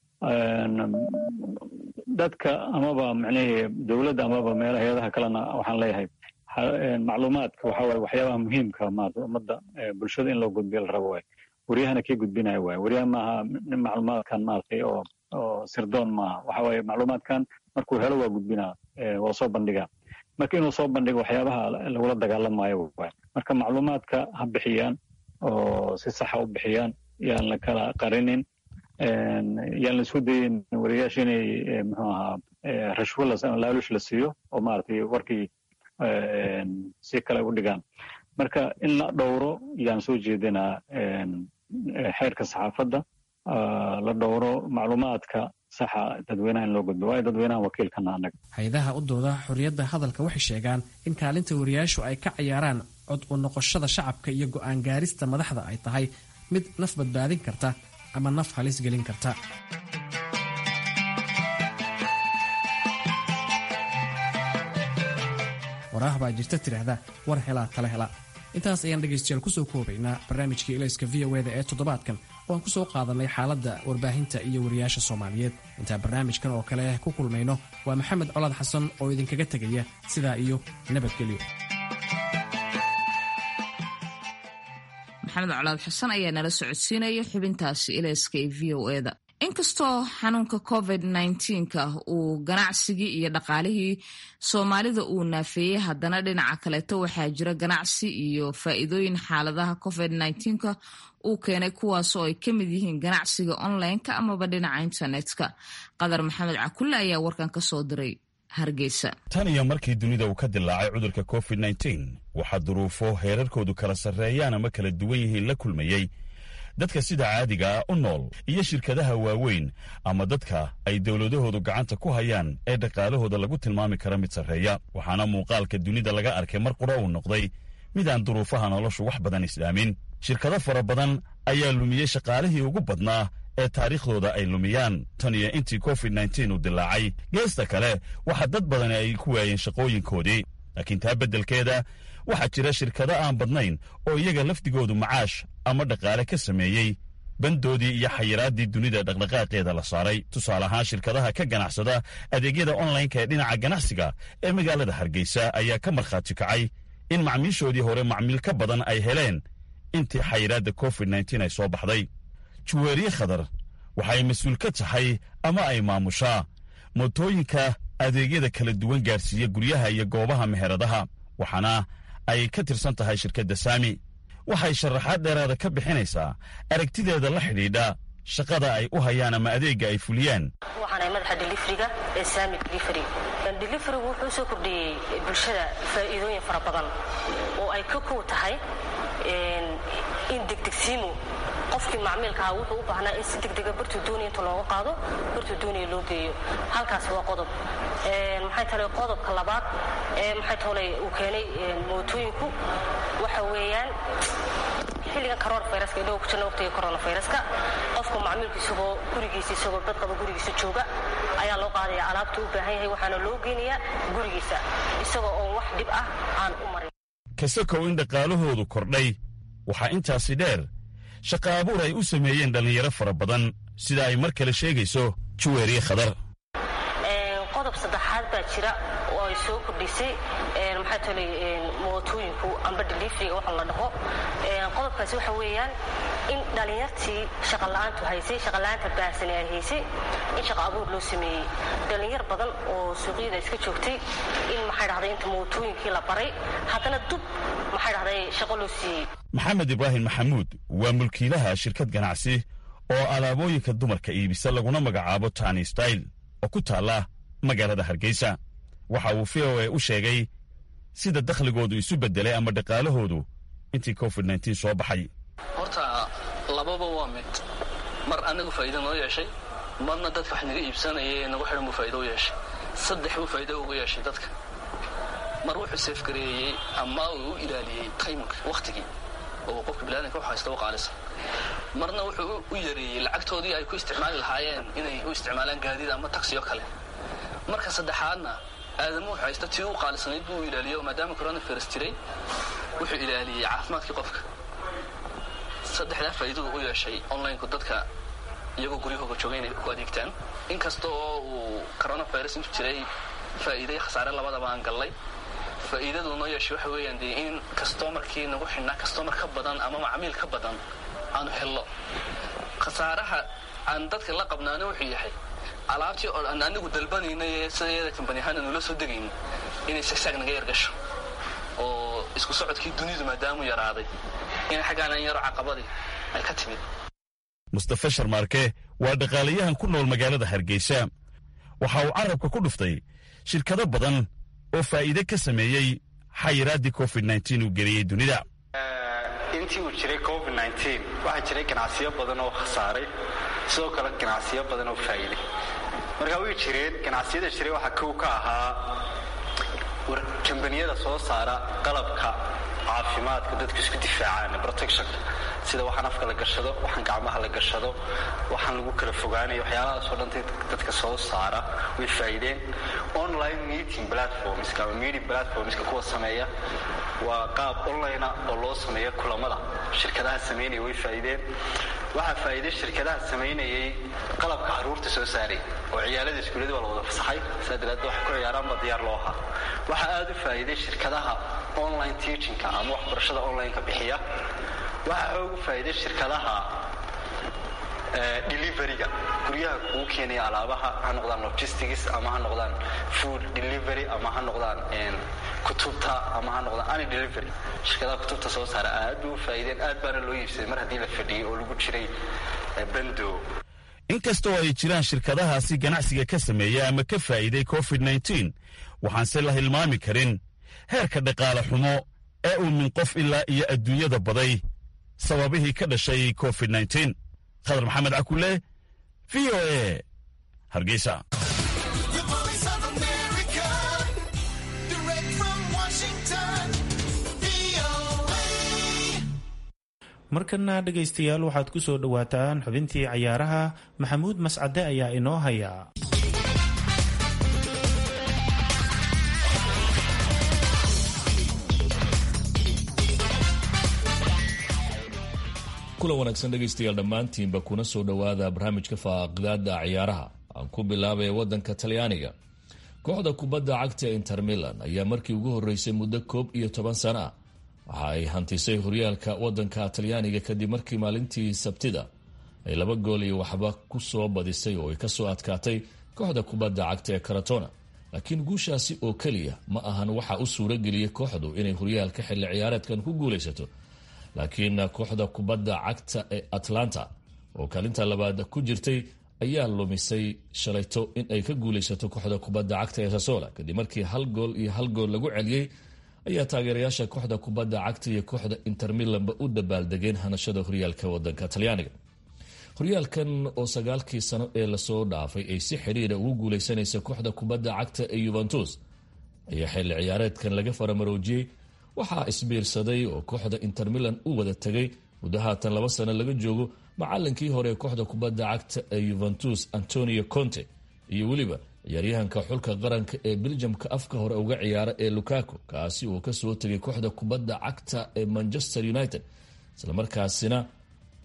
dadka amaba macnihii dowladda amaba meela hay-adaha kalena waxaan leeyahay macluumaadka waxa waye waxyaabaha muhiimka maarata ummadda bulshada in loo gudbiyo la rabo waay waryahana kii gudbinaya waay waryaha maaha nin macluumaadkan maaragtay oo oo sirdoon maaha waxa waaye macluumaadkan markuu helo waa gudbinaa waa soo bandhigaa marka inuu soo bandhigo waxyaabaha lagula dagaalamayo waay marka macluumaadka ha bixiyaan oo si saxa u bixiyaan yaan la kala qarinin yaan la isku dayin wariyaasha inay muxuu ahaa rashwo laalush la siiyo oo maaragtay warkii si kale u dhigaan marka in la dhowro yaan soo jeedinaa xeerka saxaafadda la dhowro macluumaadka saxa dadweynaha in loo gudbo waayo dadweynaha wakiilkana annaga hay-adaha u dooda xorriyadda hadalka waxay sheegaan in kaalinta wariyaashu ay ka ciyaaraan cod u noqoshada shacabka iyo go'aan gaarista madaxda ay tahay mid naf badbaadin karta ama naf halis gelin karta waraah baa jirta tidhaahda war helaa tala hela intaas ayaan dhegaystayaal kusoo koobaynaa barnaamijkii ilayska v o eda ee toddobaadkan oo aan ku soo qaadanay xaaladda warbaahinta iyo wariyaasha soomaaliyeed intaan barnaamijkan oo kale ku kulmayno waa maxamed colaad xasan oo idinkaga tegaya sidaa iyo nabadgelyo maxamed colaad xasan ayaa nala socodsiinaya xubintaasi ilayska ee v o eda inkastoo xanuunka covid nka uu ganacsigii iyo dhaqaalihii soomaalida uu naafeeyey haddana dhinaca kaleeto waxaa jira ganacsi iyo faa'iidooyin xaaladaha covid nka uu keenay kuwaasoo ay ka mid yihiin ganacsiga online-ka amaba dhinaca internetka qadar maxamed cakulle ayaa warkan ka soo diray hargeysa tan iyo markii dunida uu ka dilaacay cudurka covid waxaa duruufo heerarkoodu kala sarreeyaan ama kala duwan yihiin la kulmayey dadka sida caadiga ah u nool iyo shirkadaha waaweyn ama dadka ay dowladahoodu gacanta ku hayaan ee dhaqaalahooda lagu tilmaami kara mid sarreeya waxaana muuqaalka dunida laga arkay mar qura uu noqday mid aan duruufaha noloshu wax badan islaamin shirkado fara badan ayaa lumiyey shaqaalihii ugu badnaa ee taariikhdooda ay lumiyaan tan iyo intii covid uu dilaacay geesta kale waxa dad badani ay ku waayeen shaqooyinkoodii laakiin taa beddelkeeda waxaa jira shirkado aan badnayn oo iyaga lafdigoodu macaash ama dhaqaale ka sameeyey bandoodii iyo xayiraaddii dunida dhaqdhaqaaqeeda la saaray tusaale ahaan shirkadaha ka ganacsada adeegyada onlineka ee dhinaca ganacsiga ee magaalada hargeysa ayaa ka markhaati kacay in macmiishoodii hore macmiil ka badan ay heleen intii xayiraadda covid ay soo baxday juweeriye khadar waxay mas-uul ka tahay ama ay maamushaa mootooyinka adeegyada kala duwan gaarsiiya guryaha iyo goobaha meheradaha waxaana ay ka tirsan tahay shirkadda saami waxay sharaxaad dheeraada ka bixinaysaa aragtideeda la xidhiidha shaqada ay u hayaan ama adeegga ay fuliyaan waxaanahay madaxa delifriga ee saami delifry delifrigu wuxuu soo kordhiyey bulshada faa'iidooyin fara badan oo ay ka kow tahay in degdegsiimu qofkii macmiilkaha wuxuu u baahnaa in si degdega bartuu doonaya inta looga qaado bartuu doonaya loo geeyo halkaasi waa qodob maxay tale qodobka labaad ee maxay tole uu keenay mootooyinku waxa weeyaan xilligan coronaviruska indhagu ku jirna waqtiga coronaviruska qofku macmiilku isagoo gurigiisa isagoo dad qaba gurigiisa jooga ayaa loo qaadaya alaabta u baahan yahay waxaana loo geynayaa gurigiisa isagoo oon wax dhib ah aan u marin kasakow in dhaqaalahoodu kordhay waxaa intaasi dheer shaqa abuur ay u sameeyeen dhallinyaro fara badan sida ay mar kale sheegayso juweeriye khadar qodob saddexaad baa jira oo ay soo kordhisay maxaa tolay mootooyinku amba deliveryga waxa la dhaho qodobkaasi waxa weeyaan in dhallinyartii shaqola'aantu haysay shaqola'aanta baahsani ay haysay in shaqa abuur loo sameeyey dhallinyar badan oo suuqyada iska joogtay in maxay dhahday inta mootooyinkii la baray haddana dub maxay dhahday shaqo loo siiyey maxamed ibraahim maxamuud waa mulkiilaha shirkad ganacsi oo alaabooyinka dumarka iibisa laguna magacaabo tani style oo ku taalla magaalada hargeysa waxa uu v o a u sheegay sida dakhligoodu isu beddelay ama dhaqaalahoodu intii covid nteen soo baxay horta lababa waa mid mar anagu faa'iida noo yeeshay marna dadka wax naga iibsanaya ee nagu xidhan buu faa'ido u yeeshay saddex buu faa'ido ugu yeeshay dadka mar wuxuu seefgareeyey ama uu u ilaaliyey taymka wakhtigii oo qofka biniadanka wax haysta u qaalisa marna wuxuu u yareeyey lacagtoodii ay ku isticmaali lahaayeen inay u isticmaalaan gaadiid ama taksiyo kale marka saddexaadna aadamu wuxuu haysta tii u qaalisanayd buu u ilaaliyo maadaama coronavirus jiray wuxuu ilaaliyey caafimaadkii qofka saddexdaa faa'iidadu u yeeshay onlineku dadka iyagoo guryahooga jooga inay ku adeegtaan inkasta oo uu coronavirus intu jiray faa'iiday khasaare labadaba aan gallay faa'iidadu noo yeeshay waxa weeyaan dee in kastomarkii nagu xidhnaa kastomar ka badan ama macmiil ka badan aanu hello khasaaraha aan dadka la qabnaana wuxuu yahay alaabtii oo aan anigu dalbanaynay ee sideeda kambani ahaan aanu la soo degayn inay sagsaag naga yargasho oo isku socodkii dunidu maadaamu yaraaday in xaggaanan yaro caqabadii ay ka timid mustafa sharmaarke waa dhaqaalayahan ku nool magaalada hargeysa waxa uu carabka ku dhuftay shirkado badan oo faa'iide ka sameeyey xayiraaddii covid nteen uu geliyey dunida intii uu jiray covid nteen waxaa jiray ganacsiyo badan oo khasaaray sidoo kale ganacsiyo badan oo faa'iiday marka way jireen ganacsiyada jiray waxaa kow ka ahaa kambaniyada soo saara qalabka caafimaadka dadku isku difaacaan protectionka sida waxaan afka la gashado waxaan gacmaha la gashado waxaan lagu kala fogaanaya waxyaalahaasoo dhan dadka soo saara way faa'iideen online meeting platformska ama meeting platformska kuwa sameeya waa qaab onlinea oo loo sameeya kulamada shirkadaha samaynaya way faa'iideen waxaa faa'iiday shirkadaha samaynayay qalabka caruurta soo saaray oo ciyaalada iskuullada waa la wada fasaxay saa daraaddeed waxay ku ciyaaraan baa diyaar loo ahaa waxaa aada u faa'iiday shirkadaha online teachingka ama waxbarashada onlineka bixiya waxaa xoog u faa'iiday shirkadaha deliveryga guryaha kuu keenaya alaabaha ha noqdaan logistics ama ha noqdaan food delivery ama ha noqdaan kutubta ama ha noqdaan any delivery shirkadaha kutubta soo saara aad bay u faa'iideen aad baana loo iibsaday mar haddii la fadhiyey oo lagu jiray bando inkastoo ay jiraan shirkadahaasi ganacsiga ka sameeya ama ka faa'iiday covid nteen waxaanse la hilmaami karin heerka dhaqaale xumo ee uu min qof ilaa iyo adduunyada baday sababihii ka dhashay covid nteen khadar maxamed cakule v o a hargeysa markana dhegaystayaal waxaad ku soo dhowaataan xubintii cayaaraha maxamuud mascade ayaa inoo haya kulan wanaagsan dhegaystayaal dhammaantiinba kuna soo dhowaada barnaamijka faaqidaada ciyaaraha aan ku bilaabaya wadanka talyaaniga kooxda kubadda cagta inter milan ayaa markii ugu horeysay muddo koob iyo toban sana ah waxa ay hantisay horyaalka wadanka talyaaniga kadib markii maalintii sabtida ay laba gool iyo waxba ku soo badisay oo ay kasoo adkaatay kooxda kubadda cagta ee karatona laakiin guushaasi oo keliya ma ahan waxa u suurageliyey kooxdu inay horyaalka xilli ciyaareedkan ku guulaysato laakiin kooxda kubadda cagta ee atlanta oo kaalinta labaad ku jirtay ayaa lumisay shalayto in ay ka guulaysato kooxda kubadda cagta ee sasola kadib markii hal gool iyo hal gool lagu celiyey ayaa taageerayaasha kooxda kubadda cagta iyo kooxda inter milanba u dabaaldegeen hanashada horyaalka wadanka talyaaniga horyaalkan oo sagaalkii sano ee lasoo dhaafay ay si xidhiira ugu guuleysanaysa kooxda kubadda cagta ee yuventus ayaa xilli ciyaareedkan laga faramaroojiyey waxaa isbiirsaday oo kooxda inter milan u wada tegay muddo haatan laba sano laga joogo macalinkii hore ee kooxda kubadda cagta ee yuventus antonio conte iyo weliba ciyaaryahanka xulka qaranka ee beljamka afka hore uga ciyaara ee lukaku kaasi uu kasoo tegay kooxda kubadda cagta ee manchester united islamarkaasina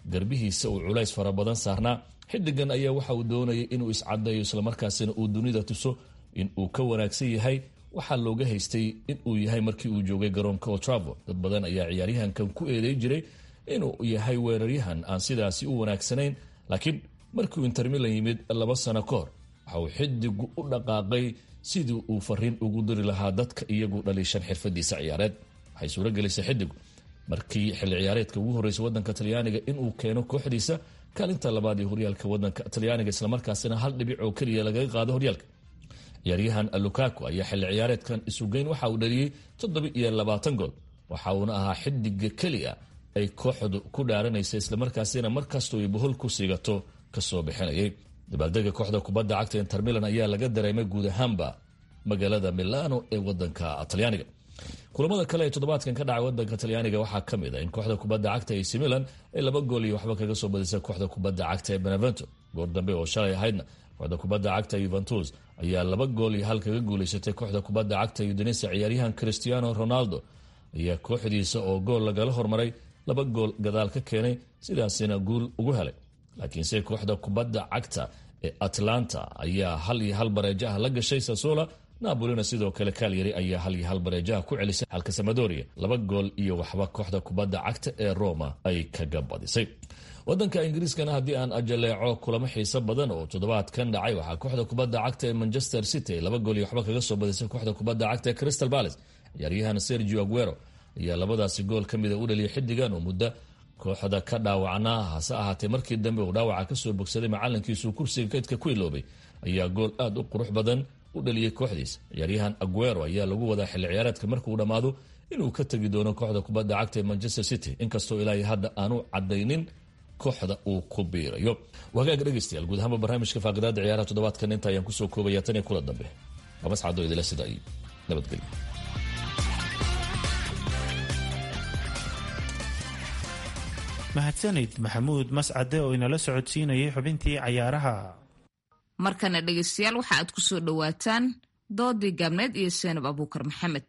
garbihiisa uu culays fara badan saarnaa xidigan ayaa waxa uu doonayay inuu iscadeeyo islamarkaasina uu dunida tuso in uu ka wanaagsan yahay waxaa looga haystay in uu yahay markii uu joogay garoonka otravo dad badan ayaa ciyaaryahankan ku eedeyn jiray inuu yahay weeraryahan aan sidaasi u wanaagsanayn laakiin markiiuu intermilan yimid laba sano ka hor waxa uu xidigu u dhaqaaqay sidii uu fariin ugu diri lahaa dadka iyagu dhaliishan xirfadiisa ciyaareed waxay suuragelisay xidigu markii xilli ciyaareedka ugu horreysay wadanka talyaaniga inuu keeno kooxdiisa kaalinta labaad ee horyaalka wadanka talyaaniga islamarkaasina hal dhibic oo keliya lagaga qaado horyaalka ciyaaryahan lukaku ayaa xilli ciyaareedkan isugeyn waxa uu dhaliyey toddoba iyo labaatan gool waxa uuna ahaa xidiga keliya ay kooxdu ku dhaaranaysa islamarkaasina markastoo ay bohol ku siigato kasoo bixinayay dabaaldega kooxda kubadda cagta intermilan ayaa laga dareemay guud ahaanba magaalada milano ee wadanka talyaaniga kulamada kale ee toddobaadkan ka dhacay wadanka talyaaniga waxaa ka mid a in kooxda kubadda cagta ac milan ay laba gool iyo waxba kaga soo badisay kooxda kubadda cagta ee benevento goor dambe oo shalay ahaydna kooxda kubadda cagta yuventus ayaa laba gool iyo hal kaga guuleysatay kooxda kubadda cagta udinesa ciyaaryahan cristiano ronaldo ayaa kooxdiisa oo gool lagala hormaray laba gool gadaal ka keenay sidaasina guul ugu helay laakiinse kooxda kubadda cagta ee atlanta ayaa hal iyo hal bareejaha la gashay sasola nabolina sidoo kale kaalyari ayaa hal iyo hal bareejaha ku celisay halka samadoria laba gool iyo waxba kooxda kubadda cagta ee roma ay kaga badisay wadanka ingiriiskana haddii aan ajaleeco kulamo xiiso badan oo toddobaadkan dhacay waxaa kooxda kubadda cagta ee manchester city laba gool iyo waxba kaga soo badisay kooxda kubadda cagta ee crystal palace ciyaaryahan sergio aguero ayaa labadaasi gool ka mida u dhaliyay xidigan oo muddo kooxda ka dhaawacnaa hase ahaatee markii dambe uu dhaawaca kasoo bogsaday macalinkiisuu kursiga kaydka ku iloobay ayaa gool aad u qurux badan u dhaliyey kooxdiisa ciyaaryahan aguero ayaa lagu wadaa xilli ciyaareedka markuu dhammaado inuu ka tegi doono kooxda kubadda cagta ee manchester city inkastoo ilaahay hadda aanu cadaynin kooxda uu ku biirayo wagaaga dhegeystayaal guud ahaanba barnaamijka faaqidaada ciyaaraha toddobaadkan inta ayaan kusoo koobaya tan iyo kula dambe waa mascado idila sida iyo nabadgelyo mahadsanid maxamuud mascade oo inala socodsiinayay xubintii cayaaraha markana dhegeystayaal waxa aad ku soo dhowaataan doodii gaabneed iyo seenab abuukar maxamed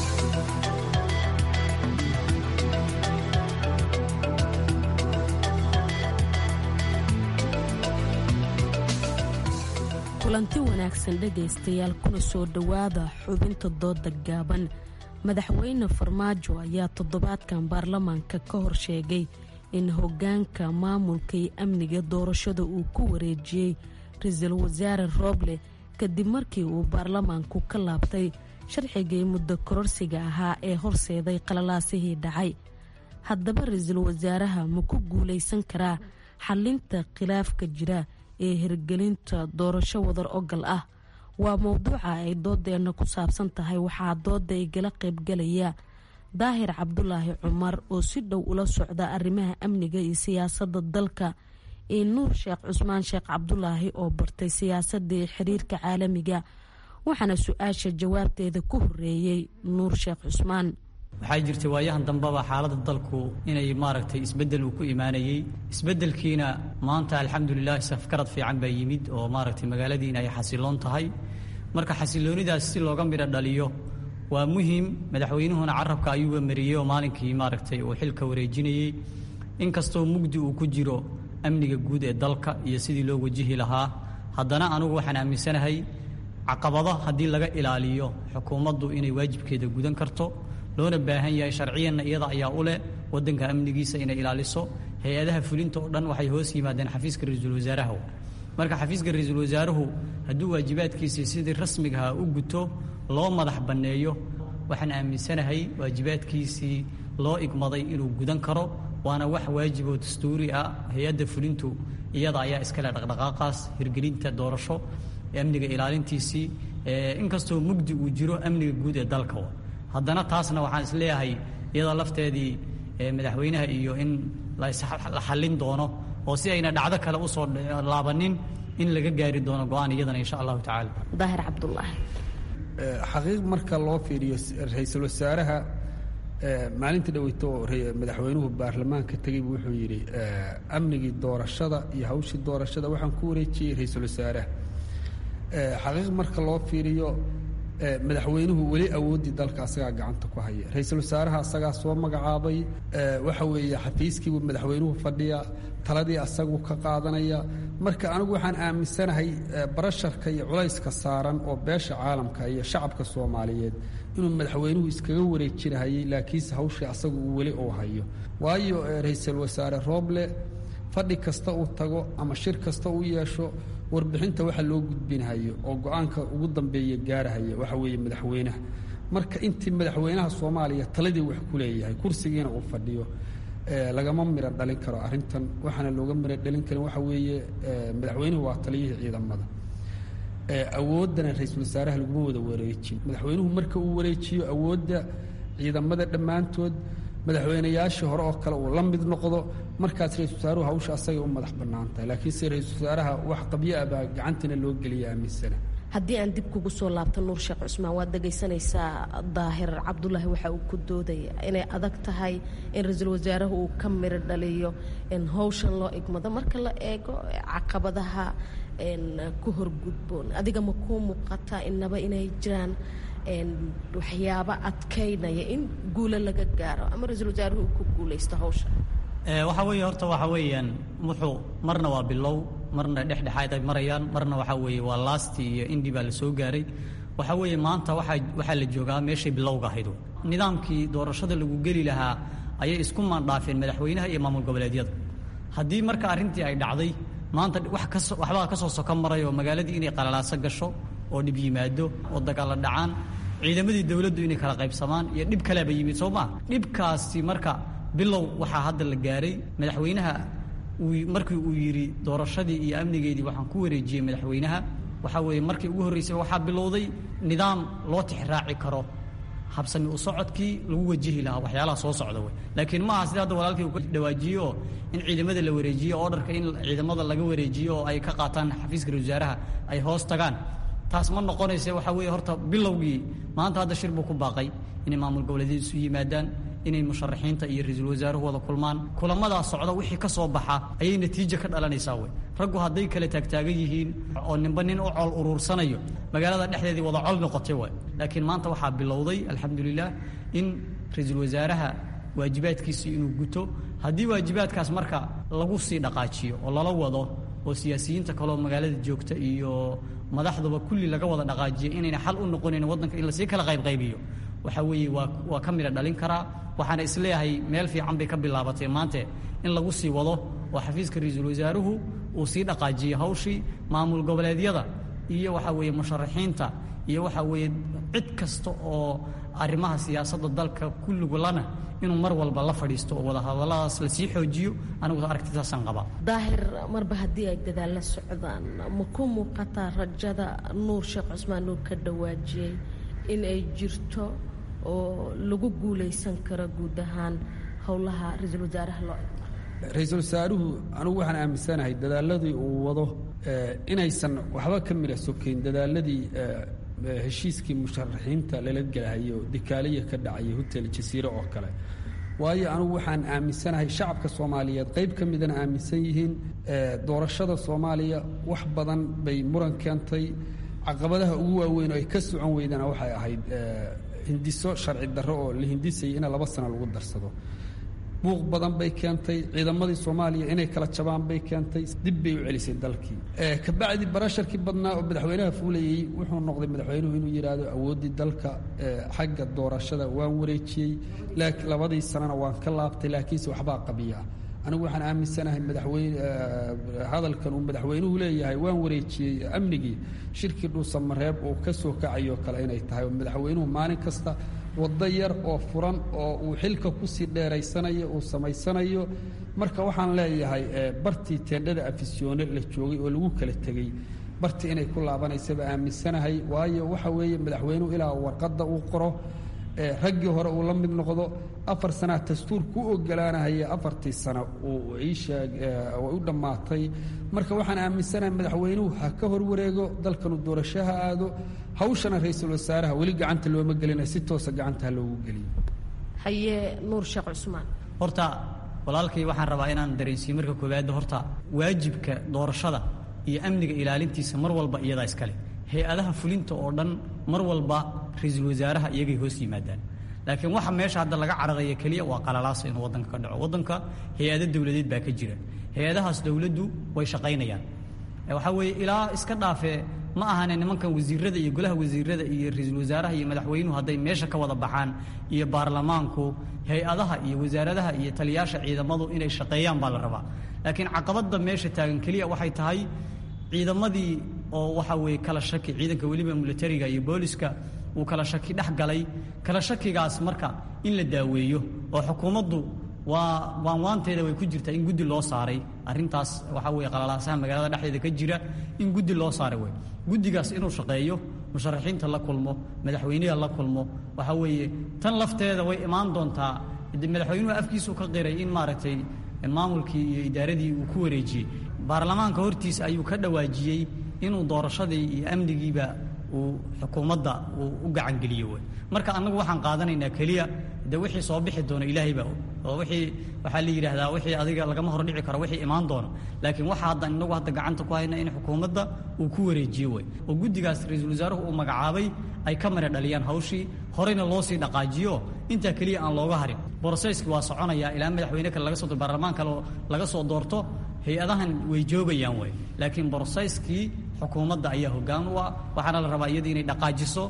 kulanti wanaagsan dhegaystayaal kuna soo dhowaada xubinta dooda gaaban madaxweyne farmaajo ayaa toddobaadkan baarlamaanka ka hor sheegay in hoggaanka maamulka iyo amniga doorashada uu ku wareejiyey ra-iisul wasaare rooble kadib markii uu baarlamaanku ka laabtay sharcigii muddo kororsiga ahaa ee horseeday qalalaasihii dhacay haddaba ra-iisul wasaaraha ma ku guulaysan karaa xalinta khilaafka jira ee hirgelinta doorasho wadar ogal ah waa mowduuca ay doodeenna ku saabsan tahay waxaa dooda igala qaybgalaya daahir cabdulaahi cumar oo si dhow ula socda arrimaha amniga iyo siyaasadda dalka iyo nuur sheekh cusmaan sheekh cabdulaahi oo bartay siyaasadii xiriirka caalamiga waxaana su-aasha jawaabteeda ku horeeyey nuur sheekh cusmaan waxaa jirtay waayahan dambeba xaaladda dalku inay maaragtay isbeddel uu ku imaanayey isbeddelkiina maanta alxamdulilah safkarad fiican baa yimid oo maaragtay magaaladiina ay xasiloon tahay marka xasiloonidaas si looga midho dhaliyo waa muhiim madaxweynuhuna carabka ayuuga mariyey oo maalinkii maaragtay uu xilka wareejinayey inkastoo mugdi uu ku jiro amniga guud ee dalka iyo sidii loo wajihi lahaa haddana anugu waxaan aaminsanahay caqabado haddii laga ilaaliyo xukuumaddu inay waajibkeeda gudan karto loona baahan yahay sharciyanna iyada ayaa u leh wadanka amnigiisa inay ilaaliso hay-adaha fulinta oo dhan waxay hoos yimaadeen xafiiska ra-iisul wasaaraha marka xafiiska ra-iisul wasaaruhu hadduu waajibaadkiisii sidii rasmigaha u guto loo madax banneeyo waxaan aaminsanahay waajibaadkiisii loo igmaday inuu gudan karo waana wax waajiboo dastuuri ah hay-adda fulintu iyada ayaa iskale dhaqdhaqaaqaas hirgelinta doorasho amniga ilaalintiisii inkastoo mugdi uu jiro amniga guud ee dalka haddana taasna waxaan isleeyahay iyada lafteedii madaxweynaha iyo in la xallin doono oo si ayna dhacdo kale usoo laabanin in laga gaari doono go-aan iyadana insha allahu tacaala daahir cabdulaahi xaqiiq marka loo fiiriyo ra-iisul wasaaraha maalintii dhaweyto oo madaxweynuhu baarlamaanka tegey buu wuxuu yidhi amnigii doorashada iyo hawshii doorashada waxaan ku wareejiyey ra-iisul wasaaraha xaqiiq marka loo fiiriyo madaxweynuhu weli awooddii dalka asagaa gacanta ku haya ra-iisul wasaaraha asagaa soo magacaabay waxa weeye xafiiskiibuu madaxweynuhu fadhiya taladii asaguu ka qaadanaya marka anigu waxaan aaminsanahay barasharka iyo culayska saaran oo beesha caalamka iyo shacabka soomaaliyeed inuu madaxweynuhu iskaga wareejinahayay laakiinse hawshii asagu uu weli uu hayo waayo ra-iisul wasaare rooble fadhi kasta uu tago ama shir kasta uu yeesho warbixinta waxa loo gudbinhayo oo go-aanka ugu dambeeya gaarahaya waxa weeye madaxweynaha marka intii madaxweynaha soomaaliya taladii wax ku leeyahay kursigiina uu fadhiyo lagama miro dhalin karo arrintan waxaana looga miro dhalin karin waxa weeye madaxweynuhu waa taliyihii ciidamada awooddana ra-iisul wasaaraha laguma wada wareejin madaxweynuhu marka uu wareejiyo awoodda ciidamada dhammaantood madaxweynayaashii hore oo kale uu la mid noqdo markaas ra-isul wasaaruhu hawsha asagay u madax bannaan tahay laakiinse ra-iisul wasaaraha wax qabyo ah baa gacantiina loo geliya aaminsana haddii aan dib kugu soo laabto nuur sheekh cusmaan waad dhegaysanaysaa daahir cabdulaahi waxa uu ku doodaya inay adag tahay in ra-iisul wasaarahu uu ka miro dhaliyo in howshan loo igmado marka la eego caqabadaha ku horgudboon adiga ma kuu muuqataa inaba inay jiraan waxyaabo adkaynaya in guulo laga gaaro ama ra-iisul wasaaruhu uu ku guulaysto hawsha waxaa weeye horta waxa weeyaan muxuu marna waa bilow marna dhexdhexaad ay marayaan marna waxaa weeye waa laasti iyo indi baa la soo gaaray waxaa weeye maanta waxaa waxaa la joogaa meeshay bilowga ahayd nidaamkii doorashada lagu geli lahaa ayay isku maandhaafeen madaxweynaha iyo maamul goboleedyada haddii marka arrintii ay dhacday maanta wax kaso waxbaa ka soo soko maray oo magaaladii inay qalalaaso gasho oo dhib yimaado oo dagaalla dhacaan ciidamadii dowladdu inay kala qaybsamaan iyo dhib kaleaba yimid soo maa dhibkaasi marka bilow waxaa hadda la gaaray madaxweynaha uu markii uu yidhi doorashadii iyo amnigeedii waxaan ku wareejiyey madaxweynaha waxaa weeye markii ugu horreysay waxaa bilowday nidaam loo tixraaci karo habsami u socodkii lagu wajihi lahaa waxyaalaha soo socda wey laakiin maaha sida hadda walaalkii uu ka dhawaajiyo oo in ciidamada la wareejiyo ordarka in ciidamada laga wareejiyo oo ay ka qaataan xafiiska ra wasaaraha ay hoos tagaan taas ma noqonaysa waxaa weeye horta bilowgii maanta hadda shir buu ku baaqay inay maamul goboleedyada isu yimaadaan inay musharaxiinta iyo ra-iisul wasaaruhu wada kulmaan kulamadaa socda wixii ka soo baxa ayay natiijo ka dhalanaysaa wey raggu hadday kala taagtaagan yihiin oo ninba nin u col uruursanayo magaalada dhexdeedii wada col noqotay way laakiin maanta waxaa bilowday alxamdulilah in ra-iisul wasaaraha waajibaadkiisii inuu guto haddii waajibaadkaas marka lagu sii dhaqaajiyo oo lala wado oo siyaasiyiinta kaleoo magaalada joogta iyo madaxduba kulli laga wada dhaqaajiyo inayna xal u noqonayn waddanka in lasii kala qaybqaybiyo waxaa weeye waa waa ka midha dhalin karaa waxaana isleeyahay meel fiican bay ka bilaabatay maante in lagu sii wado oo xafiiska ra-iisul wasaaruhu uu sii dhaqaajiyo hawshii maamul goboleedyada iyo waxaa weeye musharaxiinta iyo waxaa weeye cid kasta oo arrimaha siyaasadda dalka kulligulana inuu mar walba la fadhiisto oo wadahadalladaas lasii xoojiyo anigu aragtidaasaan qabaa daahir marba haddii ay dadaalla socdaan ma ku muuqataa rajada nuur sheekh cusmaan nuur ka dhawaajiyey in ay jirto oo lagu guulaysan karo guud ahaan howlaha ra-iisul wasaaraha loo ra-iisul wasaaruhu anigu waxaan aaminsanahay dadaaladii uu wado inaysan waxba ka midha sokayn dadaaladii heshiiskii musharaxiinta lala gelahayo dikaaliya ka dhacaya hotel jasiire oo kale waayo anigu waxaan aaminsanahay shacabka soomaaliyeed qayb ka midana aaminsan yihiin doorashada soomaaliya wax badan bay muran keentay caqabadaha ugu waaweyn oo ay ka socon weydana waxay ahayd hindiso sharci darro oo la hindisayay in laba sano lagu darsado buuq badan bay keentay ciidamadii soomaaliya inay kala jabaan bay keentay dib bay u celisay dalkii kabacdi barasharkii badnaa oo madaxweynaha fuulayey wuxuu noqday madaxweynuhu inuu yidhaahdo awooddii dalka xagga doorashada waan wareejiyey labadii sanana waan ka laabtay laakiinse waxbaa qabiya ah anigu waxaan aaminsanahay madaxweyne hadalkan uu madaxweynuhu leeyahay waan wareejiyey amnigii shirkii dhuusamareeb uu ka soo kacayo kale inay tahay oo madaxweynuhu maalin kasta waddo yar oo furan oo uu xilka kusii dheeraysanayo uu samaysanayo marka waxaan leeyahay bartii teendhada afisyoone la joogay oo lagu kala tegey bartii inay ku laabanaysaba aaminsanahay waayo waxa weeye madaxweynuhu ilaa warqadda uu qoro raggii hore uu la mid noqdo afar sanaa dastuur ku ogolaanahaya afartii sano uu iisheeg u dhammaatay marka waxaan aaminsanahay madaxweynuhu ha ka horwareego dalkanu doorasho ha aado hawshana ra-iisul wasaaraha weli gacanta looma gelina si toosa gacanta ha loogu geliyo haye nuur sheekh cusmaan horta walaalkay waxaan rabaa inaan dareensiiyo marka koowaad horta waajibka doorashada iyo amniga ilaalintiisa mar walba iyadaa iskale hay-adaha fulinta oo dhan mar walba ra-iisul wasaaraha iyagay hoos yimaadaan laakiin waxa meesha hadda laga cararaya keliya waa qalalaas inuu waddanka ka dhaco waddanka hay-ado dowladeed baa ka jira hay-adahaas dowladdu way shaqaynayaan waxaa weeye ilaa iska dhaafee ma ahane nimankan wasiirada iyo golaha wasiirada iyo ra-iisul wasaaraha iyo madaxweynuhu hadday meesha ka wada baxaan iyo baarlamaanku hay-adaha iyo wasaaradaha iyo taliyaasha ciidamadu inay shaqeeyaan baa la rabaa laakiin caqabadda meesha taagan keliya waxay tahay ciidamadii oo waxa weeye kala shaki ciidanka weliba militariga iyo booliska uu kala shaki dhex galay kala shakigaas marka in la daaweeyo oo xukuumaddu waa waanwaanteeda way ku jirtaa in guddi loo saaray arrintaas waxaa weeye qalalaasaha magaalada dhexdeeda ka jira in guddi loo saaray wey guddigaas inuu shaqeeyo musharaxiinta la kulmo madaxweynaha la kulmo waxaa weeye tan lafteeda way imaan doontaa madaxweynuhu afkiisu ka qiray in maaragtay maamulkii iyo idaaradii uu ku wareejiyey baarlamaanka hortiisa ayuu ka dhawaajiyey inuu doorashadii iyo amnigiiba uu xukuumadda uu u gacangeliyo wey marka annagu waxaan qaadanaynaa keliya de wixii soo bixi doona ilaahay baa oo wixii waxaa la yidhaahdaa wixii adiga lagama hordhici karo wixii imaan doona laakiin waxa hadda inagu hadda gacanta ku hayna in xukuumadda uu ku wareejiyo wey oo guddigaas ra-iisul wasaaruhu uu magacaabay ay ka mara dhaliyaan hawshii horeyna loo sii dhaqaajiyo intaa keliya aan looga harin boroseyski waa soconaya ilaa madaxweyne kale laga soo baarlamaan kale laga soo doorto hay-adahan way joogayaan wey laakiin boroseyskii xukuumadda ayaa hoggaan u ah waxaana la rabaa iyadii inay dhaqaajiso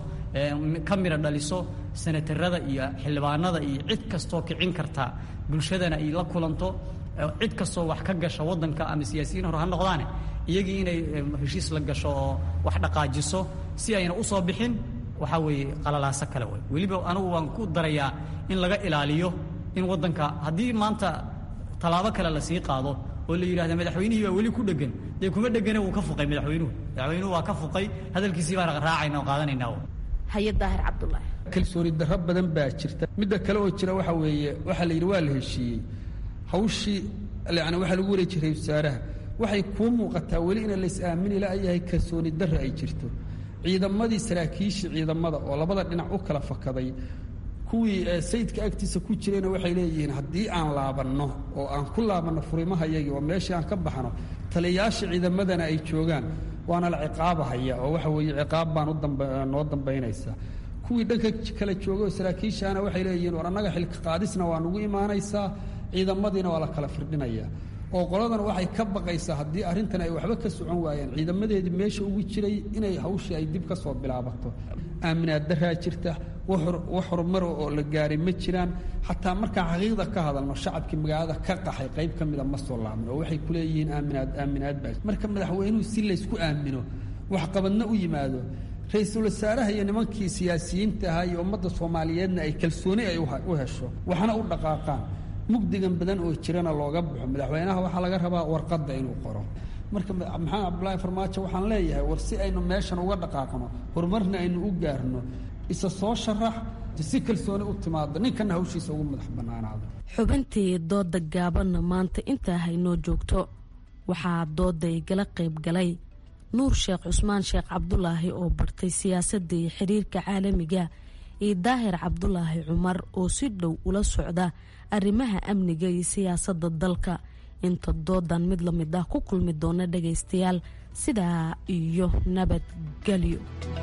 ka mira dhaliso senatarada iyo xildhibaanada iyo cid kastoo kicin karta bulshadana ay la kulanto cid kastoo wax ka gasha waddanka ama siyaasiyiin hore ha noqdaane iyagii inay heshiis la gasho oo wax dhaqaajiso si ayna u soo bixin waxaa weeye qalalaaso kale wey weliba anigu waan ku darayaa in laga ilaaliyo in waddanka haddii maanta tallaabo kale la sii qaado oo la yidhahda madaxweynihii baa weli ku dhegan dee kuma dhegane wuu ka fuqay madaxweynuhu madaxweynuhu waa ka fuqay hadalkiisii baan raacayna oo qaadanaynaa haye daahir cabdulaahi kalsooni darro badan baa jirta midda kale oo jira waxa weeye waxaa la yidhi waa la heshiiyey hawshii yani waxaa lagu wareeji jiray wasaaraha waxay kuu muuqataa weli ina lays aamini la'yahay kalsooni darro ay jirto ciidamadii saraakiishii ciidamada oo labada dhinac u kala fakaday kuwii sayidka agtiisa ku jirayna waxay leeyihiin haddii aan laabanno oo aan ku laabanno furimahayagii oo meeshii aan ka baxno taliyayaasha ciidamadana ay joogaan waana la ciqaabahaya oo waxa weeye ciqaab baan noo dambaynaysa kuwii dhanka kala jooga oo saraakiishaana waxay leeyihiin war annaga xilka qaadisna waa nugu imaanaysaa ciidamadiina waa la kala firdhinaya oo qoladan waxay ka baqaysaa haddii arrintan ay waxba ka socon waayaan ciidamadeedii meesha ugu jiray inay hawshii ay dib ka soo bilaabato aaminaad daraa jirta wax horumar oo la gaaray ma jiraan xataa markaan xaqiiqda ka hadalno shacabkii magaalada ka qaxay qayb ka mida ma soo laabno oo waxay ku leeyihiin aaminaad aaminaad baa marka madaxweynuhu si laysku aamino waxqabadna u yimaado ra-iisul wasaaraha iyo nimankii siyaasiyiinta ahaa iyo ummadda soomaaliyeedna ay kalsooni ay u hesho waxna u dhaqaaqaan mugdigan badan oo jirana looga baxo madaxweynaha waxaa laga rabaa warqadda inuu qoro marka maxamed cabdulaahi farmaajo waxaan leeyahay war si aynu meeshan uga dhaqaaqno horumarna aynu u gaarno isa soo sharax si kalsooni u timaado ninkana hawshiisa ugu madax bannaanaado xubintii dooda gaabanna maanta intaa haynoo joogto waxaa dooda igala qayb galay nuur sheekh cusmaan sheekh cabdulaahi oo bartay siyaasadda iyo xiriirka caalamiga iyo daahir cabdulaahi cumar oo si dhow ula socda arrimaha amniga iyo siyaasadda dalka inta doodan mid la mid ah ku kulmi doona dhagaystayaal sidaa iyo nabadgelyo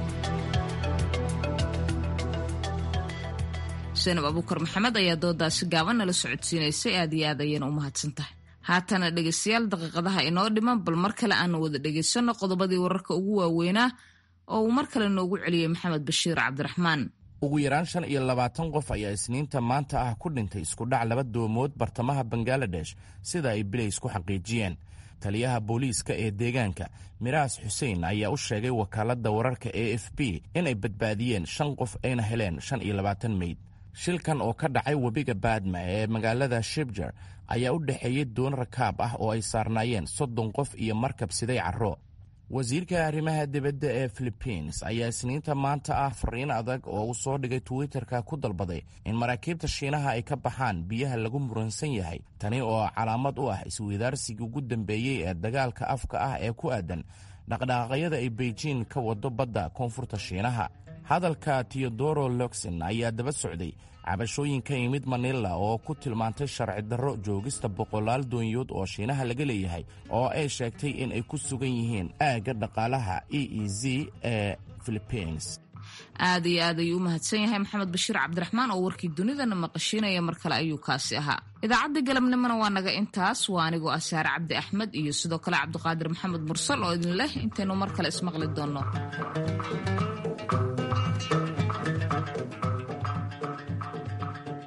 xuseenab abuukar maxamed ayaa doodaasi gaaban nala socodsiinaysay aad iyo aad ayayna u mahadsan tahay haatana dhegaystayaal daqiiqadaha inoo dhiman bal mar kale aanu wada dhegaysanno qodobadii wararka ugu waaweynaa oo uu mar kale noogu celiyey maxamed bashiir cabdiraxmaan ugu yaraan shan iyo labaatan qof ayaa isniinta maanta ah ku dhintay iskudhac laba doomood bartamaha bangaladesh sida ay bilays ku xaqiijiyeen taliyaha booliiska ee deegaanka miraas xuseen ayaa u sheegay wakaaladda wararka a f b inay badbaadiyeen shan qof ayna heleen shan iyo labaatan meyd shilkan oo ka dhacay webiga baadma ee magaalada shibjar ayaa u dhexeeyey doon rakaab ah oo ay saarnaayeen soddon qof iyo markab siday carro wasiirka arrimaha dibadda ee philibiins ayaa isniinta maanta ah fariin adag oo uu soo dhigay twitterka ku dalbaday in maraakiibta shiinaha ay ka baxaan biyaha lagu muransan yahay tani oo calaamad u ah isweydaarsigii ugu dambeeyey ee dagaalka afka ah ee ku aadan dhaqdhaqaaqyada ay beijing ka wado badda koonfurta shiinaha hadalka teodoro loxon ayaa daba socday cabashooyin ka yimid manila oo ku tilmaantay sharci darro joogista boqolaal doonyood oo shiinaha laga leeyahay oo ay sheegtay in ay ku sugan yihiin aagga dhaqaalaha e e z ee philibiins aad iyo aad ayuu u mahadsan yahay maxamed bashiir cabdiraxmaan oo warkii dunidana maqashiinaya mar kale ayuu kaasi ahaa idaacadda galabnimona waa naga intaas waa anigoo ah saare cabdi axmed iyo sidoo kale cabdiqaadir maxamed mursal oo idin leh intaynu mar kale ismaqli doonno